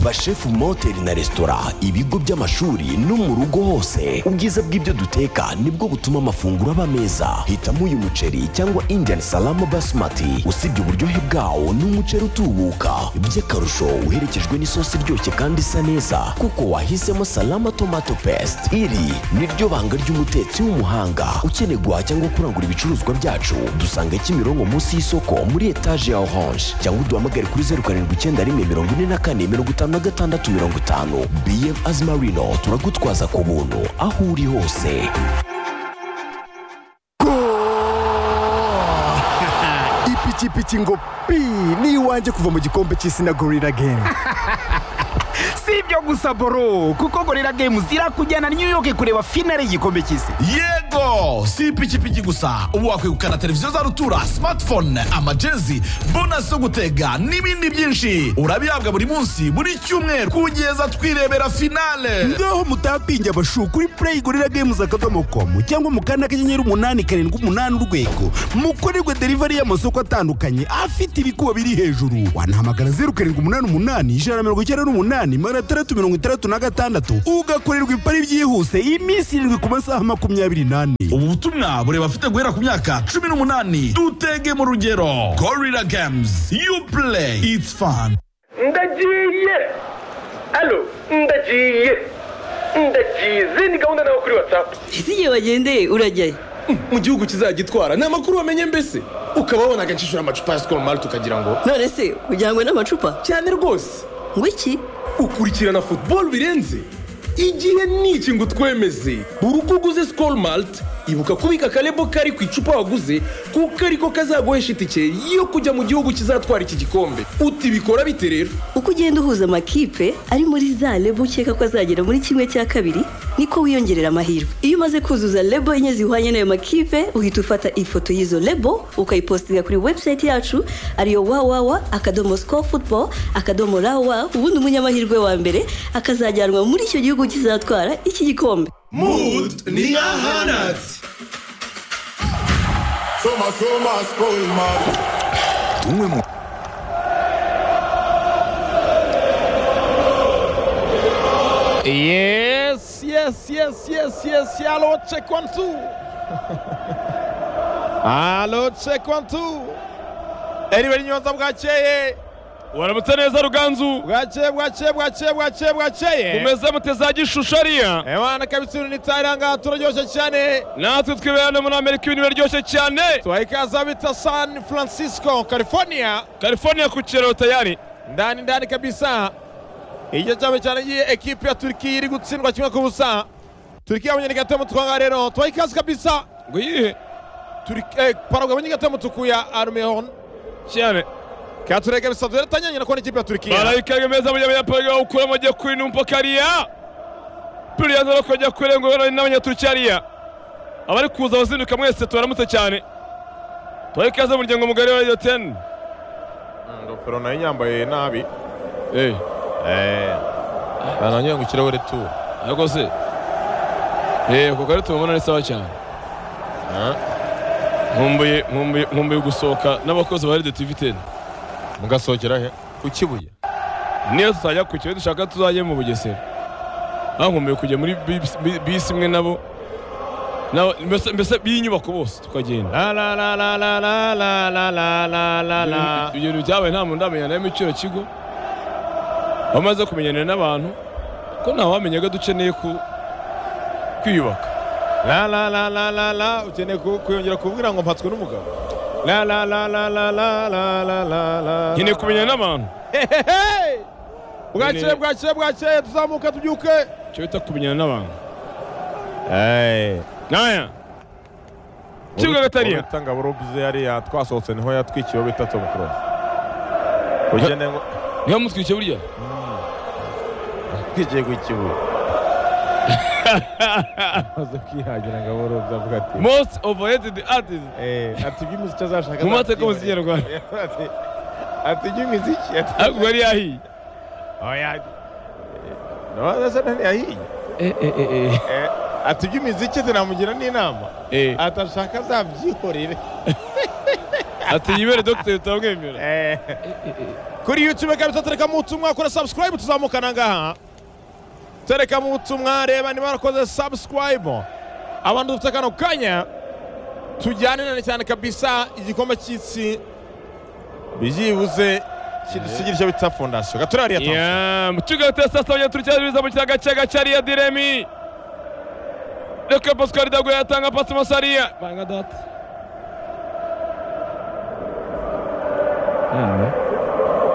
C: bashefu mu mahoteli na resitora ibigo by'amashuri no mu rugo hose ubwiza bw'ibyo duteka nibwo butuma amafunguro aba meza hitamo uyu muceri cyangwa indian salama basmati usibye uburyohe bwawo ni umuceri utubuka by'akarusho uherekejwe n'isosi iryoshye kandi isa neza kuko wahisemo salama tomato paste iri ni ryo banga ry'umutetsi w'umuhanga ukeneye guhaha cyangwa kurangura ibicuruzwa byacu dusanga kimironko munsi y'isoko muri etaje ya orange cyangwa uduhamagare kuri zeru karindwi icyenda rimwe mirongo ine na kane mirongo itanu na gatandatu mirongo itanu bm azimarino turagutwaza ku buntu aho uri hose
E: ipikipiki ngo pi ni iwanjye kuva mu gikombe cy'isi na gorira gemu
G: si ibyo gusa boro kuko gorira games irakujyana new york kureba finale y'igikombe cy'isi
D: yego si ipikipiki gusa ubu wakwegukana televiziyo za rutura smartphone amajezi bonasi yo gutega n'ibindi byinshi urabihabwa buri munsi buri cyumweru kugeza twirebera finale
E: ngaho mutapinge abashu kuri play gorira games akadomo komu cyangwa mu kanda kanyenyeri umunani karindwi umunani urwego mukorerwe derivari y'amasoko atandukanye afite ibikuba biri hejuru wanahamagara zeru karindwi umunani umunani ijana na mirongo icyenda n'umunani magana atandatu mirongo itandatu na gatandatu ugakorerwa ipari byihuse iminsi irindwi ku masaha makumyabiri n'ane
D: ubu butumwa bureba afite guhera ku myaka cumi n'umunani dutege mu rugero gorira games you play it's fun
H: ndagiye alo ndagiye ndagize ni gahunda nawe kuri watsapu
I: ese igihe wagendeye urajyayo
H: mu gihugu kizagitwara ni amakuru wamenye mbese ukaba wabona agacishura amacupa ya sikoro mari tukagira ngo
I: none se ujyanywe n'amacupa
H: cyane rwose
I: ngo iki
H: ukurikirana futuboro birenze igihe ni iki ngo utwemeze buri uko uguze sikoro marite ibuka kubika akarebo kari ku icupa waguze kuko ariko kazaguhesha itike yo kujya mu gihugu kizatwara iki gikombe uti bikora bite rero
I: uko ugenda uhuza amakipe ari muri za lebo ukeka ko azagera muri kimwe cya kabiri niko wiyongerera amahirwe iyo umaze kuzuza lebo enye zihwanye n'ayo makipe uhita ufata ifoto y'izo lebo ukayipositinga kuri webusayiti yacu ariyo wawawa akadomo sikoru futuboro akadomo rawa ubundi umunyamahirwe wa mbere akazajyanwa muri icyo gihugu kizatwara iki gikombe
D: mood ni nka hanatsi
A: Yes, yes, yes, yes, yes. Allô, check one two. Allô, check one two. Eri bari nyonza bwakeye.
B: waramutse neza ruganzu
A: Bwakeye, bwakeye, bwakeye, bwakeye, bwakeye.
B: umeze mute za gishushu ariya
A: Ewana kabitsuru ni taranga turaryoshye cyane.
B: natwe twibera no muri amerika ibintu biraryoshye cyane
A: Twaikaza bita San Francisco, California.
B: california ku kiraro tayari
A: Ndani ndani kabisa. Igice cyabo cyane giye ekipe ya Turkiya iri gutsindwa kimwe ku busa. Turkiya abonye gatemu twanga rero. Twaikaza kabisa.
B: ngo yihe
A: Turk- eh, Paraguay abonye gatemu tukuya Armehon.
B: cyane
A: katurega bisabye rero tanyanya nakone ikipe ya Turkiya
B: barayikaga meza mu gihe bapanga ukura mu gihe kuri numpa kariya turiya zo bakajya kurenga ubona n'abanyaturukiya ariya abari kuza bazinduka mwese tubaramutse cyane tubahe ikaze umuryango mugari wa radiyo teni
A: ingofero nayo yambaye nabi
B: eee
A: bananyura ngo ikirahure tu
B: ariko se eee ako kari tubabona ni sawa cyane nkumbuye nkumbuye nkumbuye gusohoka n'abakozi ba radiyo tivi teni
A: mugasohokera he ku kibuye
B: niyo tutajya ku kigo dushaka tuzajye mu bugesera bankumbuye kujya muri bisi- bi- bisi imwe nabo nabo- mbese- mbese b'inyubako bose tukagenda
A: la la la la la la la la la la la la
B: ibyo bintu byabaye nta muntu uramenya nawe icyo kigo bamaze kumenyana n'abantu ko ntawamenyaga dukeneye ku- kwiyubaka
A: la la la la la la ukeneye ku- kuyongera kumbwira ngo mpatswe n'umugabo la la la la la la la la la la
B: nkeneye kumenyana n'abantu
A: Hehehe! bwakeye bwakeye bwakeye tuzamuke tubyuke
B: icyo bita kumenyana n'abantu
A: eh
B: naya kibuga gatariya
A: urutanga burubize yariya twasohotse niho yatwikiwe bita tom cross ugene ngo
B: niho mutwike burya
A: twikiye ku kibuye amaze kwihagira ngo aburubye avuga ati
B: most overrated artist
A: eh, ati iby'umuziki azashaka
B: Mu mateka mu kinyarwanda.
A: Ati, ati iby'umuziki ati
B: ariko yari yahiye
A: oya nasa nani yahiye Eh, ati iby'umuziki ati namugira n'inama
B: Eh.
A: ati ashaka azabyihorere
B: ati yibere dogiteri turamwemera
A: Eh. kuri youtube kabisa tereka mu butumwa kora subscribe tuzamukana ngaha tereka mu butumwa reba niba warakoze subscribe abantu dufite kano kanya tujyanirane cyane kabisa igikombe cy'isi byibuze kidusigira icyo bita fondasiyo gatura ririya tansi
B: ya mu kibuga gatariya saa sita abanyaturukiya biza mu kiyaga cya gacariya diremi reka pascal dago yatanga pasi masariya banga dati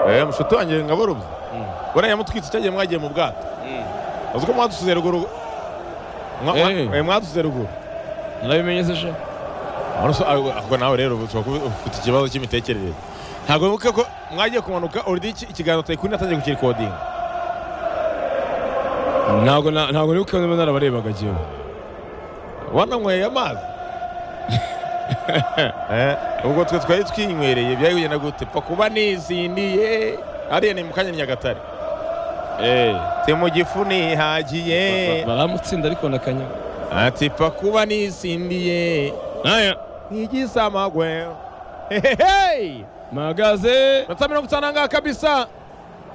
A: eh mushuti wanjye ngabarubye buriya yamutwitse cyagiye mwagiye mu bwato uzi ko mwadusize ruguru Mwa- mwa-
B: Eh.
A: eh, mwadusize ruguru
B: narabimenye se shaka
A: Ariko- ariko ahubwo nawe rero ubu tuba kubi- ufite ikibazo cy'imitekerereze ntabwo wibuka ko mwagiye kumanuka orudi iki- ikiganza utari kuri natangiye kukirikodinga
B: ntabwo na- ntabwo nibuka niba narabarebaga jyewe
A: wananyweye amazi Eh, ubwo twe twari twinywereye byari kugenda gute pfa kuba nizindiye hariya ni mu kanya nyagatare ti mu gifu nihagiye
B: baramutsinda ariko nakanya
A: ati pfa kuba nizindiye
B: naya
A: igisamagwe hehehe
B: magaze
A: mirongo itanu n'angahe kabisa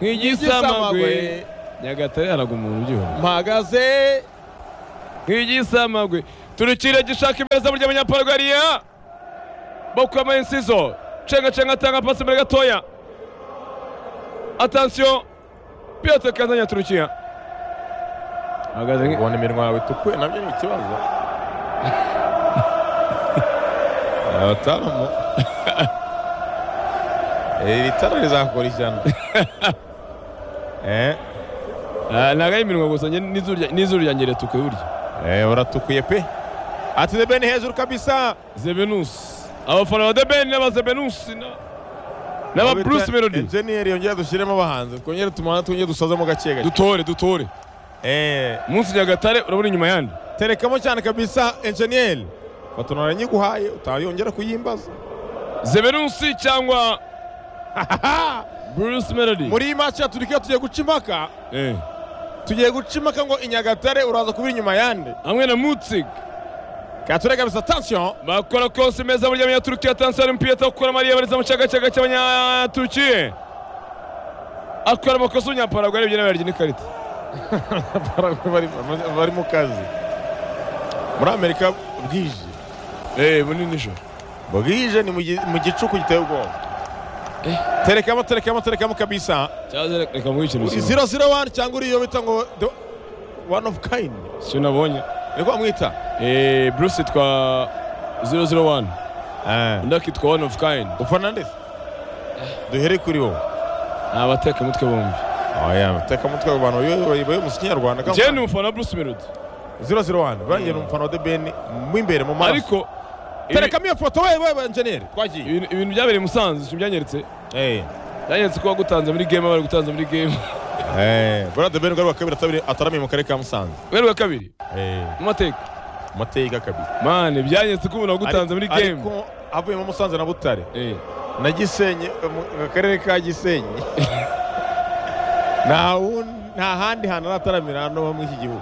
B: nk'igisamagwe nyagatare haraga umuntu ugihora
A: mpagaze
B: nk'igisamagwe turukire gishaka imbeza burya abanyaparagariya bakuyemo insizo cenga cenga atanga pasi imbere gatoya atansiyo piyote kazanya turukiya ahagaze nk-
A: ubona iminwa yawe itukuye nabyo ni ikibazo abatamu iri tara rizakora ishyano eh
B: Ah, ntabwo ari iminwa gusa njye n'izuru rya- n'izuru ryanjye ritukuye burya
A: eh uratukuye pe ati debeni hejuru kabisa
B: zebenusi abafana ba debeni n'aba zebenusi na- n'aba bruce melody
A: enjeniyeri yongera dushyiremo abahanzi twongere tumana twongere dusazemo gake gake
B: dutore dutore
A: eh
B: munsi nyagatare urabona inyuma yandi
A: terekamo cyane kabisa enjeniyeri fatonora nyiguhaye utayongera kuyimbaza
B: zebenusi cyangwa bruce melody
A: muri iyi match ya Turkiya tugiye guca impaka
B: Eh.
A: tugiye guca impaka ngo inyagatare uraza kubira inyuma yande
B: hamwe na mutzig
A: kature kabisa attention
B: bakora kose meza burya abanyaturukiya tansiyoni umupira akora mariya bariza mu cyagacaga cy'abanyaturukiye akora amakosa y'umunyaparagwa arebye n'abarya n'ikarita
A: bari bari mu kazi muri amerika bwije
B: eee bunini nijoro
A: bwije ni mu gi- mu gicuku giteye ubwoba terekamo terekamo terekamo kabisa
B: cyangwa se reka muhe ikintu kimwe
A: zero zero wani cyangwa uriyo bita ngo the one of kind
B: icyo nabonye
A: niko bamwita
B: eee bruce yitwa zero zero wani undi akitwa one of kind
A: ufanandesi duhere kuri wowe
B: ni abatekamutwe bombi
A: oya teka mutwe ku bantu bayoboye mu kinyarwanda
B: njyewe ni umufana wa bruce melody
A: zero zero wani burangiye ni umufana wa the ben mu imbere mu maraso
B: ariko ibi-
A: terekamo iyo foto we we enjeniyeri twagiye
B: ibintu ibintu byabereye i musanze ikintu byanyeretse byanyeretse ko wagutanze muri game bari gutanze muri game
A: buriya the ben ubwo ari uwa kabiri atabiri ataramiye mu karere ka musanze
B: wari wa kabiri
A: Eh,
B: mu mateka
A: mu mateka kabiri
B: mane byanyeretse ko umuntu wagutanze muri game
A: ariko avuyemo musanze na butare
B: Eh.
A: na gisenyi mu mu karere ka gisenyi nta wundi- nta handi hantu arataramira hano muri iki gihugu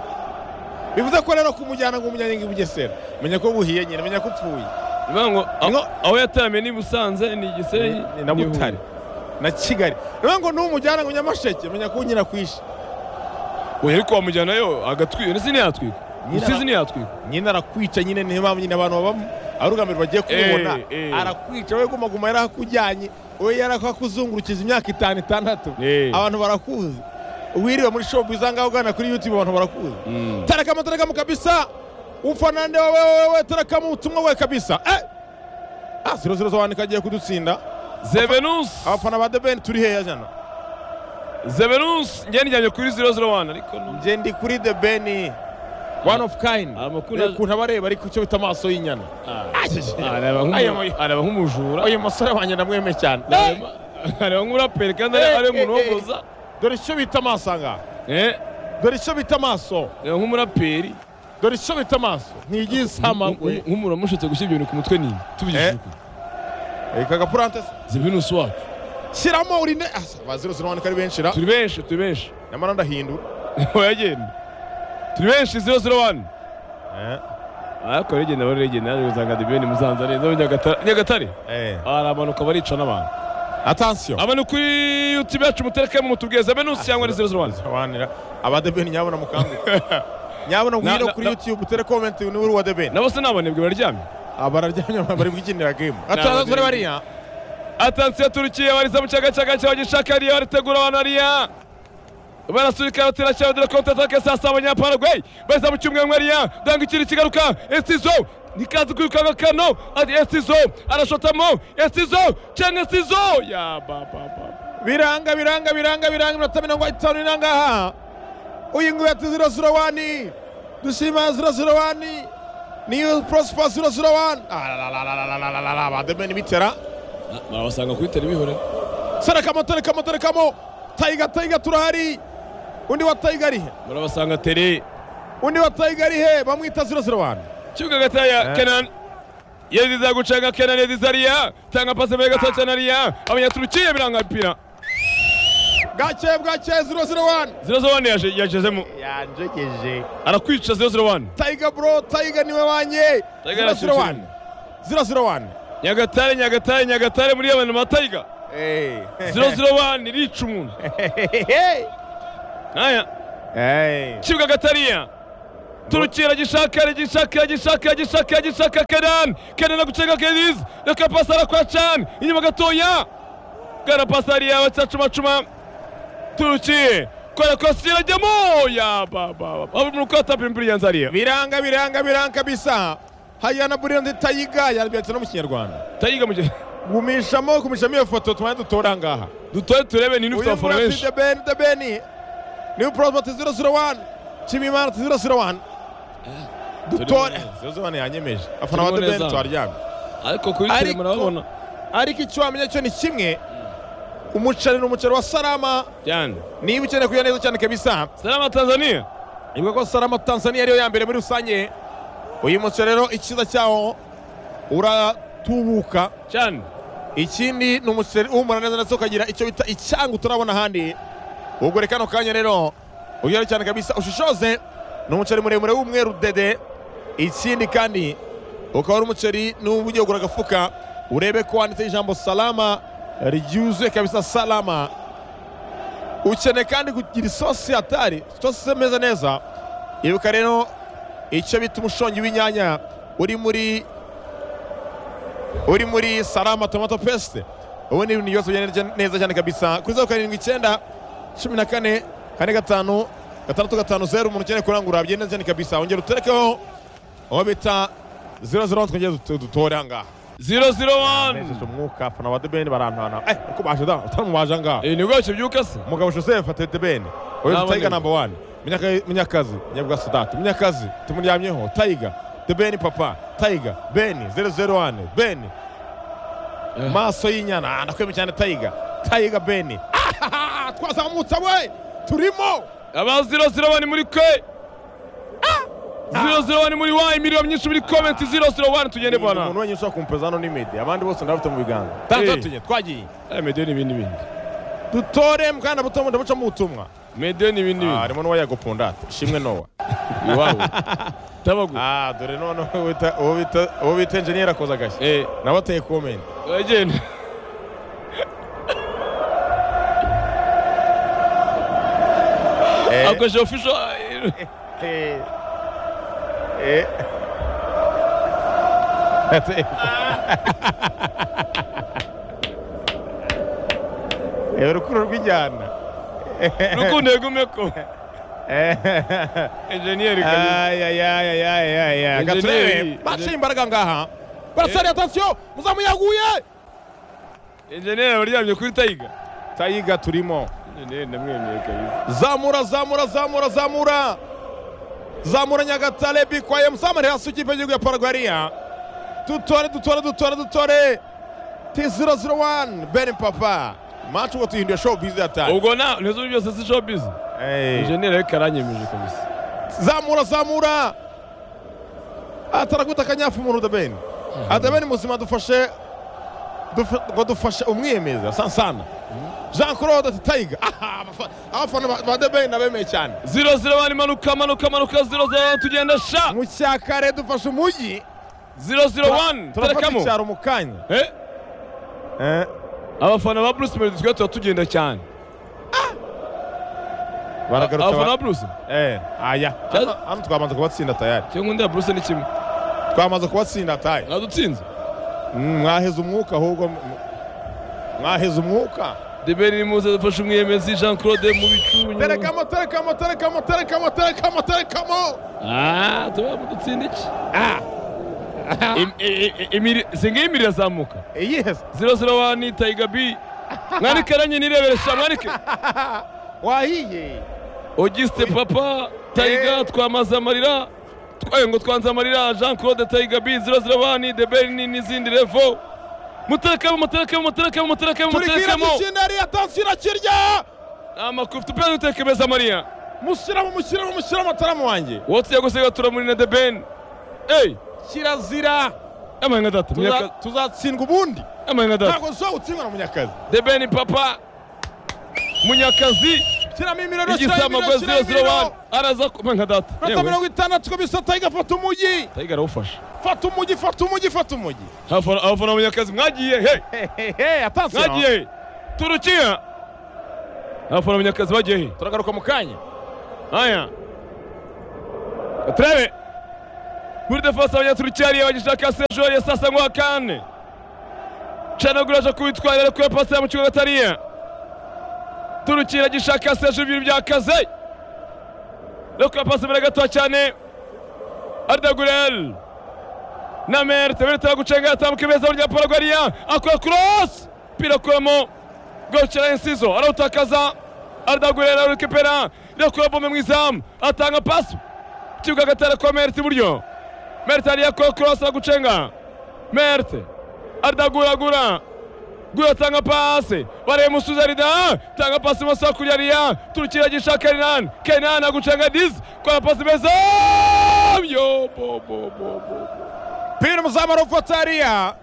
A: bivuze ko rero kumujyana ngo umujyanye ngo i bugesera menya ko buhiye nyine menya ko upfuye
B: bivuga ngo aho-
A: Ngo-
B: aho yataramiye ni Busanze ni Gisenyi
A: Ni- na
B: ni Huye.
A: butare na kigali rero ngo n'umujyana ngo nyamasheke menya ko nyina kwishe
B: oya ariko wamujyanayo agatwika ese ntiyatwika umusizi ntiyatwika
A: nyina arakwica nyine niyo mpamvu nyine abantu baba arugamiro bagiye kumubona
B: eh.
A: arakwica wowe guma guma yarakujyanye wowe yarakakuzungurukiza imyaka itanu itandatu
B: Eh.
A: abantu barakuzi wiriwe muri showbiz aha ngaha ugana kuri youtube abantu barakuzi tarakamo tarakamo kabisa ufanande wowe wowe tarakamo ubutumwa we kabisa eh ah zero zero zone kagiye kudutsinda
B: Zevenus
A: abafana ba The Ben turi heya jana
B: Zevenus njye nijyanye kuri 001 ariko no
A: njye ndi kuri The Ben one of kind
B: amakuru
A: Reba ukuntu abareba ariko icyo bita amaso y'inyana
B: araba nk'umu-
A: Ayo.
B: araba nk'umujura
A: uyu musore wanjye ndamwemeye cyane
B: araba araba nk'umuraperi kandi ari ari umuntu
A: Eh, eh, eh.
B: uhogoza
A: dore icyo bita amaso aha
B: eh
A: dore icyo bita amaso
B: araba nk'umuraperi
A: dore icyo bita amaso ntiyisamagwe
B: nk'umuntu wamushutse gushyira ibyo bintu ku mutwe nini tubigishije
A: Eh.
B: ukuri
A: reka gapurante se.
B: Zevenus wacu
A: shyiramo urinde asa baziro zirwane ko ari benshi ra
B: turi benshi turi benshi
A: nyamara ndahindura
B: wayagenda turi benshi 001
A: Eh,
B: ariko regenda bari regenda yaje gusanga debeni musanze ari zo nyagatare nyagatare
A: eh
B: aramanuka barica n'abantu
A: atansiyo
B: aba ni kuri youtube yacu muterekemo mutubweze benusi cyangwa ni zero zero one
A: zirwanira abadebeni nyabona mukanguke nyabona
B: Na-
A: ngwino
B: na-
A: kuri
B: na-
A: youtube utere komenti ni uri uwa debeni
B: nabo se ni abanebwe bararyamye
A: abararyamye bari bwikinira game
B: Na-
A: atazazure bariya
B: atansiyo turukiye bariza mu cyagacaga cyawe gishaka ariya baritegura abantu ariya barasubika batera cyane dore konti atake saa saba abanyaparagwe bariza mu cyumweru ariya danga ikindi kigaruka esizo nikazi kwirukanga kano ati esizo arashotamo esizo cyangwa esizo ya bababa
A: biranga biranga biranga biranga iminota mirongo itanu n'inangaha uyu nguyu ati ziro ziro wani dushima ziro ziro wani niyo prosper ziro ziro wani bademeni bitera
B: barabasanga kuri teri bihore
A: serekamo terekamo terekamo tayiga tayiga turahari undi wa tayiga arihe
B: barabasanga teri
A: undi wa tayiga arihe bamwita ziro ziro wani
B: kibuga gataya kenan yediza gucanga kenan yediza ariya tanga pasi mbere gato cyane ariya abanyaturukiye biranga bipira
A: bwake bwake ziro ziro wani
B: 001 yaje yajezemo
A: yanjegeje
B: arakwica 001
A: tayiga bro tayiga niwe wanye
B: Tiger
A: ziro ziro wani
B: arashyushye.
A: ziro ziro wani
B: nyagatare nyagatare nyagatare muri abantu matayiga
A: Eh.
B: 001 rica umuntu aya
A: Hey.
B: Kibuga Gatariya turukira gishaka gishaka gishaka gishaka gishaka Kenan Kenan agucenga Kediz reka pasara kwa Chan inyuma gatoya gara pasari yawe cyacumacuma turukiye kora kosira jyamo ya baba abo mu kota pimpiri yanzariya
A: biranga biranga biranga kabisa haya na burira nditayiga yarabyatse no mu kinyarwanda
B: tayiga mu gihe
A: gumishamo gumishamo iyo foto tumane dutora ngaha
B: dutoye turebe ni nufite
A: uyu
B: abafana
A: murati
B: benshi
A: the ben the ben new prospect 001 chimimana 001 dutore zozone yanyemeje afana ba the
B: Turimo
A: ben
B: neza.
A: twaryamye
B: ariko kuri
A: Ariko-
B: tele murababona
A: ariko icyo wamenya cyo ni kimwe umuceri ni umuceri wa sarama
B: cyane
A: niba ukeneye kugira neza cyane kabisa
B: salama Tanzania
A: ivuga ko sarama tanzania ariyo ya mbere muri rusange uyu muceri rero icyiza cyawo uratubuka
B: cyane
A: ikindi ni umuceri uhumura neza ndetse ukagira icyo bita icyanga utarabona ahandi ugure kano kanya rero ugere cyane kabisa ushishoze ni umuceri muremure w'umweru dede ikindi kandi ukaba ari umuceri n'ubu ugiye kugura agafuka urebe ko wanditseho ijambo salama ryuzuye kabisa salama ukeneye kandi kugira isosi hatari isosi imeze neza ibuka rero icyo bita umushongi w'inyanya uri muri uri muri salama tomato peste ubu ni ibintu byose bigenda neza cyane kabisa kuri zeru karindwi icyenda cumi na kane kane gatanu gatandatu gatanu zeru umuntu ukeneye kurangura bigenda neza cyane kabisa wongera uterekeho uwo bita zero zero one twongere dut- dutore aha ngaha
B: 001
A: Anesheje umwuka afana ba debeni barantana eh uko baje da utaramubaje aha ngaha
B: eh nibwo bakibyuka se
A: umugabo joseph ate debeni uyu
B: Nabonye.
A: tayiga namba wani Munyaka- munyakazi nyabwa sudati munyakazi tumuryamyeho tayiga debeni papa tayiga beni zero zero one beni maso y'inyana ah, ndakwemye cyane tayiga tayiga beni Ah, twazamutse we turimo
B: aba 001 muri kwe Ah! 001 muri wa imiriro myinshi muri comment 001 tugende bwana
A: umuntu wenyine ushobora kumpeza hano ni medi abandi bose ndabafite mu biganza tatuye twagiye
B: Eh, medio ni ibindi bindi
A: dutore mwana buto bundi bucamo ubutumwa
B: medio ni ibindi
A: Ah,
B: bindi
A: harimo n'uwa yagopondate ishimwe nowa
B: iwabo tabagu
A: Ah, dore noneho uwo bita- uwo bita- uwo bita enjeniyeri akoze agashya
B: eh
A: nawe ateye komenti
B: uragenda
A: Eh.
B: akoresha official
A: Eh. Eh. Ate- Eh, urukundo rw'injyana
B: rukundo yegumeko engineer kazi Engineer.
A: gaturebe baciye imbaraga ngaha barasari atasiyo muzamu yaguye
B: engineer waryamye kuri tayiga
A: tayiga turimo
B: engineer ndamwemeye kabisa
A: zamura zamura zamura zamura zamura nyagatare bikwaye muzamure hasi ikipe y'igihugu ya paragwariya dutore dutore dutore dutore ti ziro ziro wani beni papa manshi ubwo tuhinduye show bizi yataye
B: ubwo na ntizo byose si showbiz engineer ariko aranyemeje kabisa
A: zamura zamura atarakubita akanyafu umuntu udabeni adabeni muzima dufashe dufa- ngo dufashe umwiyemeza sansana jean claude ati tayiga aha abafa- abafana ba- ba debeni nabemeye cyane
B: 001 manuka manuka manuka 001 tugenda sha
A: mu cya kare dufashe umujyi
B: 001
A: turafata
B: terekamo
A: icyaro mu kanya
B: Eh, abafana ba bruce melody twari tuba tugenda cyane abafana ba
A: baragaruka
B: bruce
A: aya
B: Cyari-
A: hano twamaze kubatsinda tayari
B: cyangwa undi ya bruce ni kimwe
A: twamaze kubatsinda tayari
B: nadutsinze
A: Mm, mwaheze umwuka ahubwo m- m- mwaheze umwuka
B: debeni nimuze dufashe umwiyemezi jean claude mu bicu
A: terekamo terekamo terekamo terekamo terekamo terekamo
B: Ah, tuba mudutsinda iki Im- i- i- imiri- singa iyi imiri irazamuka
A: yes
B: 001 tayiga b mwarike ranyi nireberesha mwarike
A: wahiye
B: Auguste Papa Taiga twamaze amarira twaye ngo twanze amarira Jean Claude Taiga B 001 The Berni n'izindi levo muterekemo muterekemo muterekemo muterekemo
A: turikira
B: muterekemo
A: dukina ariya tansi irakirya
B: amakufi tupera dutekemeza amarira
A: mushyiramo mushyiramo mushyiramo ataramu wanjye
B: wotsi yagusiga turamuri na The Ben Hey
A: kirazira
B: amaye nka data
A: Tuza-
B: munyakazi
A: tuzatsindwa ubundi
B: amaye nka data
A: ntabwo zizawutsindwa na munyakazi
B: The Ben Papa munyakazi
A: shyiramo imiriro shyiramo
B: igisamagwe
A: imiriro shyiramo
B: 001
A: imiriro
B: araza amaye nka data
A: Minota
B: yewe
A: mirongo itandatu kabisa tayiga fata umujyi
B: Taiga arawufasha
A: fata umujyi fata umujyi fata umujyi
B: abafana abafana munyakazi mwagiye hey
A: hehe atansiyo
B: mwagiye turukiya abafana munyakazi bagiye he
A: turagaruka mu kanya
B: aya turebe muri defense abanyaturiki hariya bagishaka sejo ya sasa ngo hakane canagura aje kubitwara ariko yapasira mu kibuga gatariya turuki iragishaka sejo ibintu byakaze ariko yapasa imbere gato cyane ardagurel na merte berita gucenga yatambuka beza rya paragwariya akora cross pira kuramo gochera insizo arawutakaza ardagurel arukipera irakura bombe mu izamu atanga pasi kibuga gatera kwa merte iburyo merte ariya akora cross aragucenga merte aradaguragura gura atanga pasi bareba umusuzi arida tanga pasi maso hakurya ariya turukira gisha kenan kenan agucenga dizi kora pasi meza yo bo bo bo bo
A: pira umuzamu arufata hariya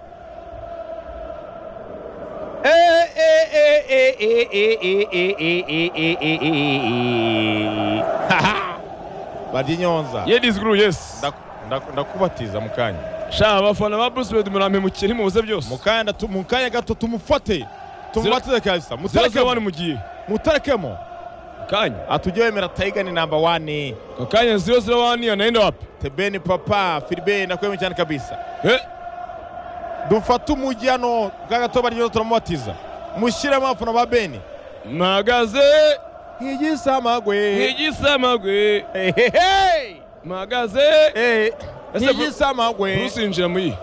A: Eh, eh, eh, eh, eh, eh, eh, eh, eh, eh, eh, eh, eh, eh. Haha. barya inyonza
B: ye dizi guru yesi
A: Ndaku- ndaku- ndakubatiza mu kanya
B: sha abafana ba bruce wade murampe mukiri mubuze
A: mu
B: byose
A: kanya ndatu- mu kanya gato tumufate tumubatize kabisa
B: zero zero
A: muterekemo
B: wani mugiye
A: muterekemo
B: kanya
A: atujye wemera tayiga ni namba wani
B: Kwa kanya zero zero wani anaenda wapi
A: tebeni papa filibeni nakwemye cyane kabisa
B: Eh,
A: dufate umujyi hano bwa gato baryo turamubatiza mushyiremo abafana ba beni
B: mpagaze
A: igisamagwe
B: nk'igisamagwe
A: Hehehe.
B: mpagaze
A: Eh,
B: Ese Bru-
A: igisamagwe
B: bruce yinjira mu iyi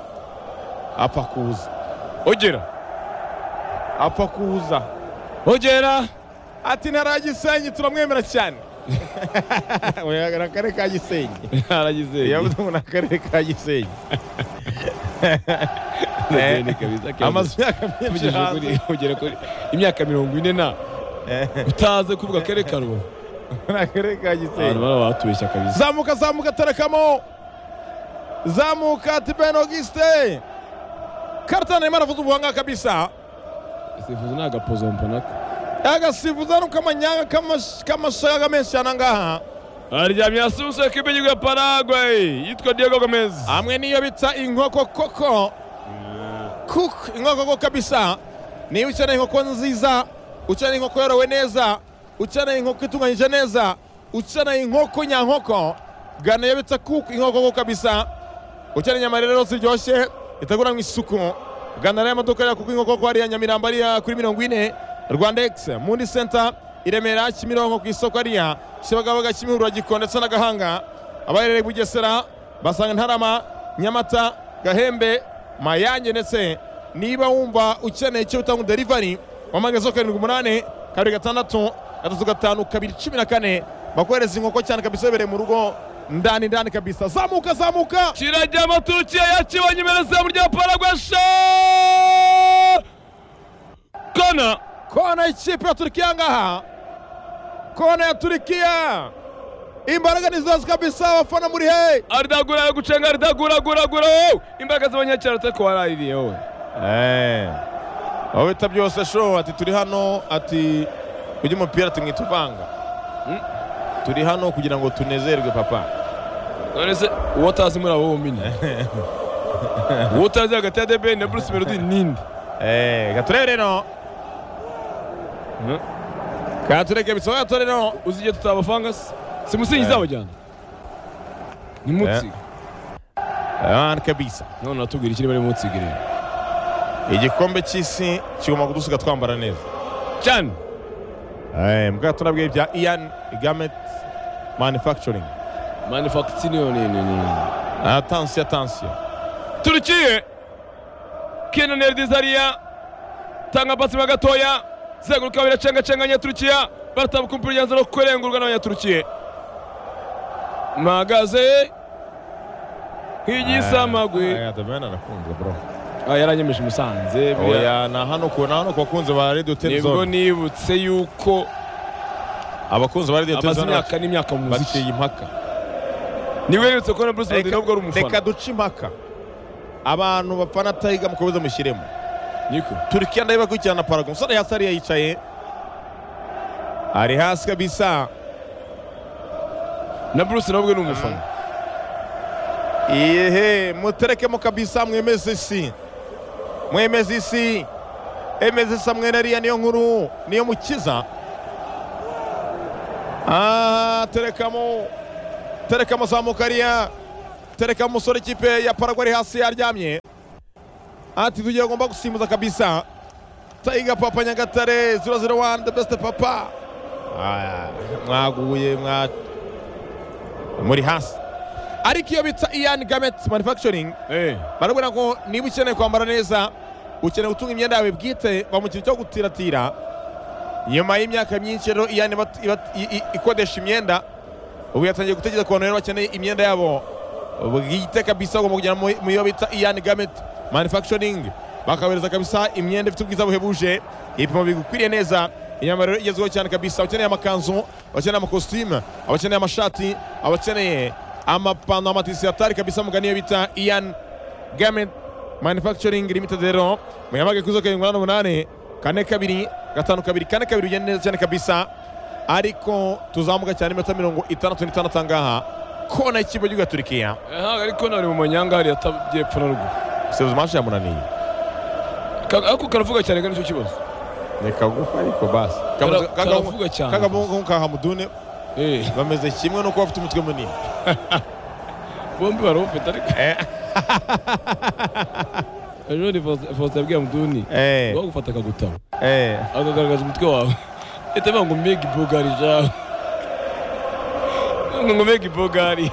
A: apfa kuza
B: ogera
A: apfa kuza
B: ogera
A: ati ntara ya gisenyi turamwemera cyane Oya, ni akarere ka gisenyi
B: aragize
A: yavuze ngo ni akarere ka gisenyi
B: Madeni kabisa kiasi.
A: amazu y'aka menshi
B: Ugejeje kuri-
A: hanze
B: ugera kuri imyaka mirongo ine na utaze kuvuga akarere ka rubavu
A: ni akarere ka
B: abantu
A: gisenyi
B: bara batubeshya kabisa
A: zamuka zamuka terekamo zamuka tiben auguste karitani arimo aravuza ubuhanga kabisa
B: sifuzi ni agapozompo nako
A: agasifuza n'ukamanyanga k'amashaga menshi cyane angaha
B: aryamye hasi umusore kipe y'igihugu ya paragwayi yitwa diego gomez
A: hamwe n'iyo bita inkoko koko kuko inkoko koko kabisa niba ukeneye inkoko nziza ukeneye inkoko yorowe neza ukeneye inkoko itunganyije neza ukeneye inkoko nyankoko gana iyo bita kuko inkoko koko kabisa ukeneye inyama rero ziryoshye iteguranywe isuku gana rero amaduka ya kuko inkoko koko hariya nyamirambo hariya kuri mirongo ine rwanda egisi mundi senta i remera kimironko ku isoko hariya kibagabaga kimihurura gikoni ndetse na gahanga abaherereye i bugesera basanga ntarama nyamata gahembe mayange ndetse niba wumva ukeneye icyo bitanga derivari wamagazeho karindwi umunani kabiri gatandatu gatatu gatanu kabiri cumi na kane bakohereza inkoko cyane kabisa ibereye mu rugo ndani ndani kabisa zamuka zamuka
B: kirajyamo turukiya yakibonye imbere zamu rya paragwasha kona
A: kona y'ikipe ya turikiya ngaha kona ya turikiya imbaraga ni zose kabisa abafana muri he
B: aridagura yo gucenga aridaguraguragura wowe imbaraga z'abanyacyaro atako waraririye wowe
A: aho bita byose sho ati turi hano ati ujya umupira tumwita uvanga turi hano kugira ngo tunezerwe papa
B: none se uwo utazi muri abo wumine uwo utazi hagati ya debeni na bruce melody ninde
A: gaturebe rero katureke bisaba gature rero
B: uzi igihe tutabafanga se si musingi izabajyana ni mutsiga
A: abana kabisa
B: none natubwira ikiri bari mutsiga rero
A: igikombe cy'isi kigomba kudusiga twambara neza
B: cyane
A: mbwato nabwiye bya ian gamet manufacturing
B: manufactiniyo ni ni ni
A: atansiyo atansiyo
B: turukiye kenan erdizariya tanga pasima gatoya zenguruka biracengacenganya turukiya baratabuka umupira ujyanza no kurengurwa n'abanyaturukiye mpagaze nk'igisamagwe
A: adamani arakunze bro
B: Ah, yaranyemeje umusanze buriya
A: oya ni hano ku ni hano ku bakunzi ba radio
B: nibwo
A: televizoni
B: nibutse yuko
A: abakunzi ba radio
B: amaze
A: televizoni
B: imyaka n'imyaka mu muziki
A: baciye impaka
B: nibwo nibutse kubona bruce melody
A: Reka-
B: nubwo ari umufana
A: reka duce impaka abantu bafana tayiga mukomeze mushyiremo
B: niko
A: turikiya ndayibakurikirana parago umusore hasi hariya yicaye ari hasi kabisa
B: na bruce nubwo ni umufana
A: Yehe, muterekemo kabisa mwemeze isi. Mwemeze isi. Emeze isa mwene ariya niyo nkuru, niyo mukiza. aha terekamo terekamo zamuka ariya tereka umusore ikipe ya paragwa ari hasi yaryamye ati tugiye agomba gusimbuza kabisa tayiga papa nyagatare zero zero wani the best papa Ah, mwaguye mwa muri hasi ariko iyo bita iyani gameti manufacturing
B: Eh.
A: barabona ko niba ukeneye kwambara neza ukeneye gutunga imyenda yawe bwite bamugira cyo gutiratira nyuma y'imyaka myinshi rero iyani iba- iba- i- i- ikodesha imyenda ubu yatangiye gutekereza ku bantu rero bakeneye imyenda yabo bwite kabisa ugomba kugera mu mu yo bita iyani gameti manufacturing bakabereza kabisa imyenda ifite ubwiza buhebuje ibipimo bigukwiriye neza imyambaro rero igezweho cyane kabisa abakeneye amakanzu abakeneye amakositimu abakeneye amashati abakeneye amapantaro amatisi atari kabisa mugani iyo bita iyani gameti manufacturing limited rero muyamage kuri zo karindwi umunani umunani kane kabiri gatanu kabiri kane kabiri bigenda neza cyane kabisa ariko tuzamuka cyane iminota mirongo itandatu n'itandatu ahangaha kona y'ikigo cy'igihugu cya turikiya
B: ntabwo ariko nari mu manyanga hariya atagiye epfo na ruguru
A: sebuzi manshi yamunaniye
B: Ka- ako karavuga cyane kandi nicyo kibazo
A: ni kagufa ariko basi
B: Kara- karavuga cyane.
A: kagamungu kahamudune
B: Eh,
A: bameze kimwe nuko bafite umutwe munini
B: bombi barawufite ariko
A: Eh.
B: ejo ni Faustin- faustin yabwiye muduni
A: Eh,
B: bagufata akagutabo
A: eh.
B: akagaragaza umutwe wawe leta ivuga ngo mbega ibogari jawe ngo ngo mbega ibogari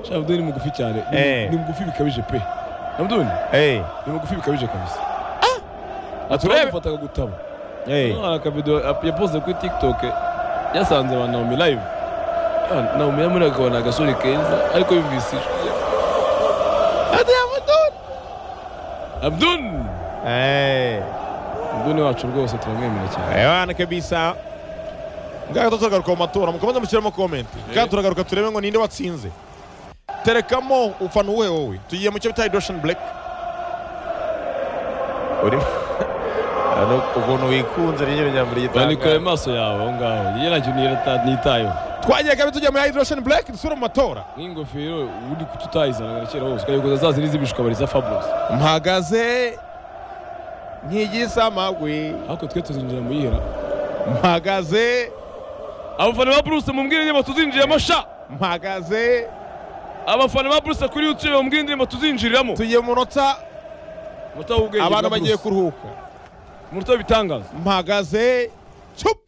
B: sha muduni ni mugufi cyane Ni-
A: Eh.
B: ni mugufi bikabije pe na muduni
A: Eh,
B: ni mugufi bikabije kabisa
A: turebe.
B: turagufata akagutabo
A: eh.
B: Hano hari akavido yapoze kuri tiktok yasanze ba naomi live Ya, naomi yamuri akabona agasore keza ariko yumvise ijwi abdun
A: Eh.
B: abdun wacu rwose turamwemera cyane
A: ewana kabisa ngaho tuzagaruka mu matora mukomeze mushyiremo komenti kandi turagaruka turebe ngo ninde watsinze terekamo ufana uwuhe wowe tugiye mu cyo bita hidosheni bureke urimo Urabona ukuntu wikunze ni ryo ryambere
B: bandikaye
A: gitanga
B: amaso yawe aho ngaho iyo nacyo niyita- nitayeho
A: twagiye kabiri tugiye muri hidosheni bureke dusubire mu matora
B: nk'ingofero uri kututayizanaga kera hose ukayikoza za zindi z'ibishwa bari za fabulous
A: mpagaze nk'igisamagwe
B: ariko twe tuzinjira mu yihera
A: mpagaze
B: abafana ba bruce mubwire indirimbo tuzinjiramo sha
A: mpagaze
B: abafana ba bruce kuri youtube mubwire indirimbo tuzinjiriramo
A: tugiye mu munota
B: umutaho w'ubwenge
A: abantu
B: bwa
A: bagiye
B: Bruce.
A: kuruhuka
B: umutaho w'ibitangaza
A: mpagaze cup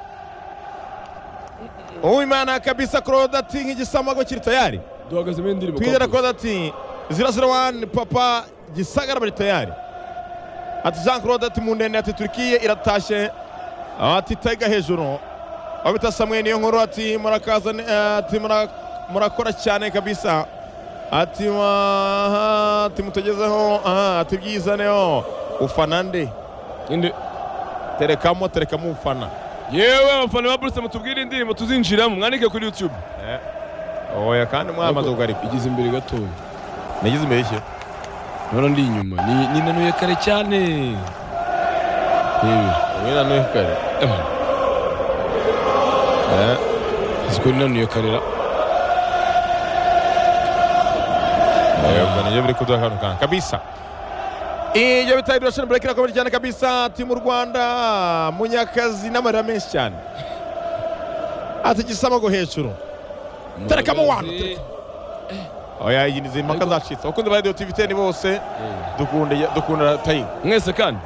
A: uwimana kabisa claude ati nk'igisamagwe kiri tayari
B: duhagaze muri indirimbo
A: twizera claude ati zira zira wani papa gisagara bari tayari ati jean claude ati mu ndende ati turikiye iratashye ati tayga hejuru aho bita samwe niyo nkuru ati murakaza ne- ati mura- murakora cyane kabisa ati "Mwa- ati mutegezeho aha, ati byizaneho ufana nde
B: Inde-
A: terekamo terekamo ufana
B: yewe abafana ba bruce mutubwire indirimbo tuzinjiramo mwandike kuri youtube
A: oya kandi mwamaze kugarika
B: igeze imbere gatoya
A: nagize imbere y'iki
B: nora ndi inyuma ni- ninanuye kare cyane yewe
A: wowe na nuhe kare Eh,
B: siko ninanuye karera
A: yego nibyo biri kuduhakanukana kabisa ibyo bita idirashoni bureke irakomeje cyane kabisa ati mu rwanda munyakazi n'amarira menshi cyane ati gisamago hejuru terekamo wano tereka. oya iyi ni impaka zacitse abakunzi ba radiyo tivi teni bose dukunda dukunda tayiga
B: mwese kandi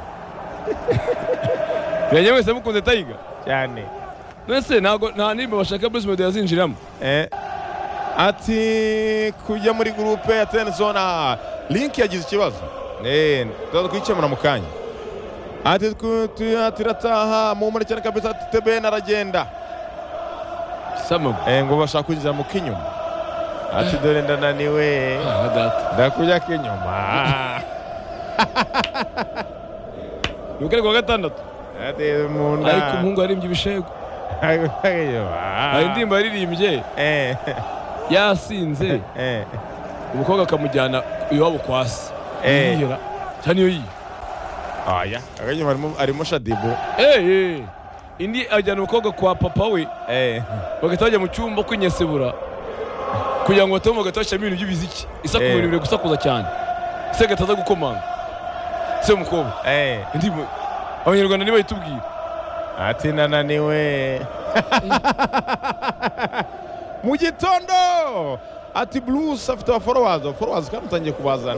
B: birajya mwese mukunze tayiga
A: cyane
B: mwese ntabwo nta nimba bashaka bruce melody yazinjiramo
A: Eh, ati kujya muri gurupe ya tenizona link yagize ikibazo Eh, tuza twikemura mu kanya ati tw- tu- ati irataha mu muri cyane kabisa ati tebeni aragenda
B: samago
A: Eh, ngo bashaka kwinjira mu k'inyuma ati dore ndananiwe
B: aha data
A: ndakujya k'inyuma
B: ni ukari kuwa gatandatu
A: ati mu nda
B: ariko umuhungu yarimbye ibishego
A: ndakujya k'inyuma
B: hari indirimbo yaririmbye
A: Eh,
B: yasinze
A: eh,
B: umukobwa akamujyana iwabo kwa se
A: Eh.
B: yiyera cyane iyo yiye
A: aya akanyuma arimo- arimo shadibu
B: Eh, eh. indi ajyana umukobwa kwa papa we
A: Eh,
B: bagahita bajya mu cyumba kwinyesebura kugira ngo batome bagahita bashyiramo ibintu by'ibiziki isaku
A: Eh.
B: ibintu biri gusakuza cyane se gataza gukomanga se umukobwa
A: eh,
B: indirimbo abanyarwanda nibayitubwira
A: ati ndananiwe mu gitondo ati bruce afite abaforowazi abaforowazi kandi utangiye kubazana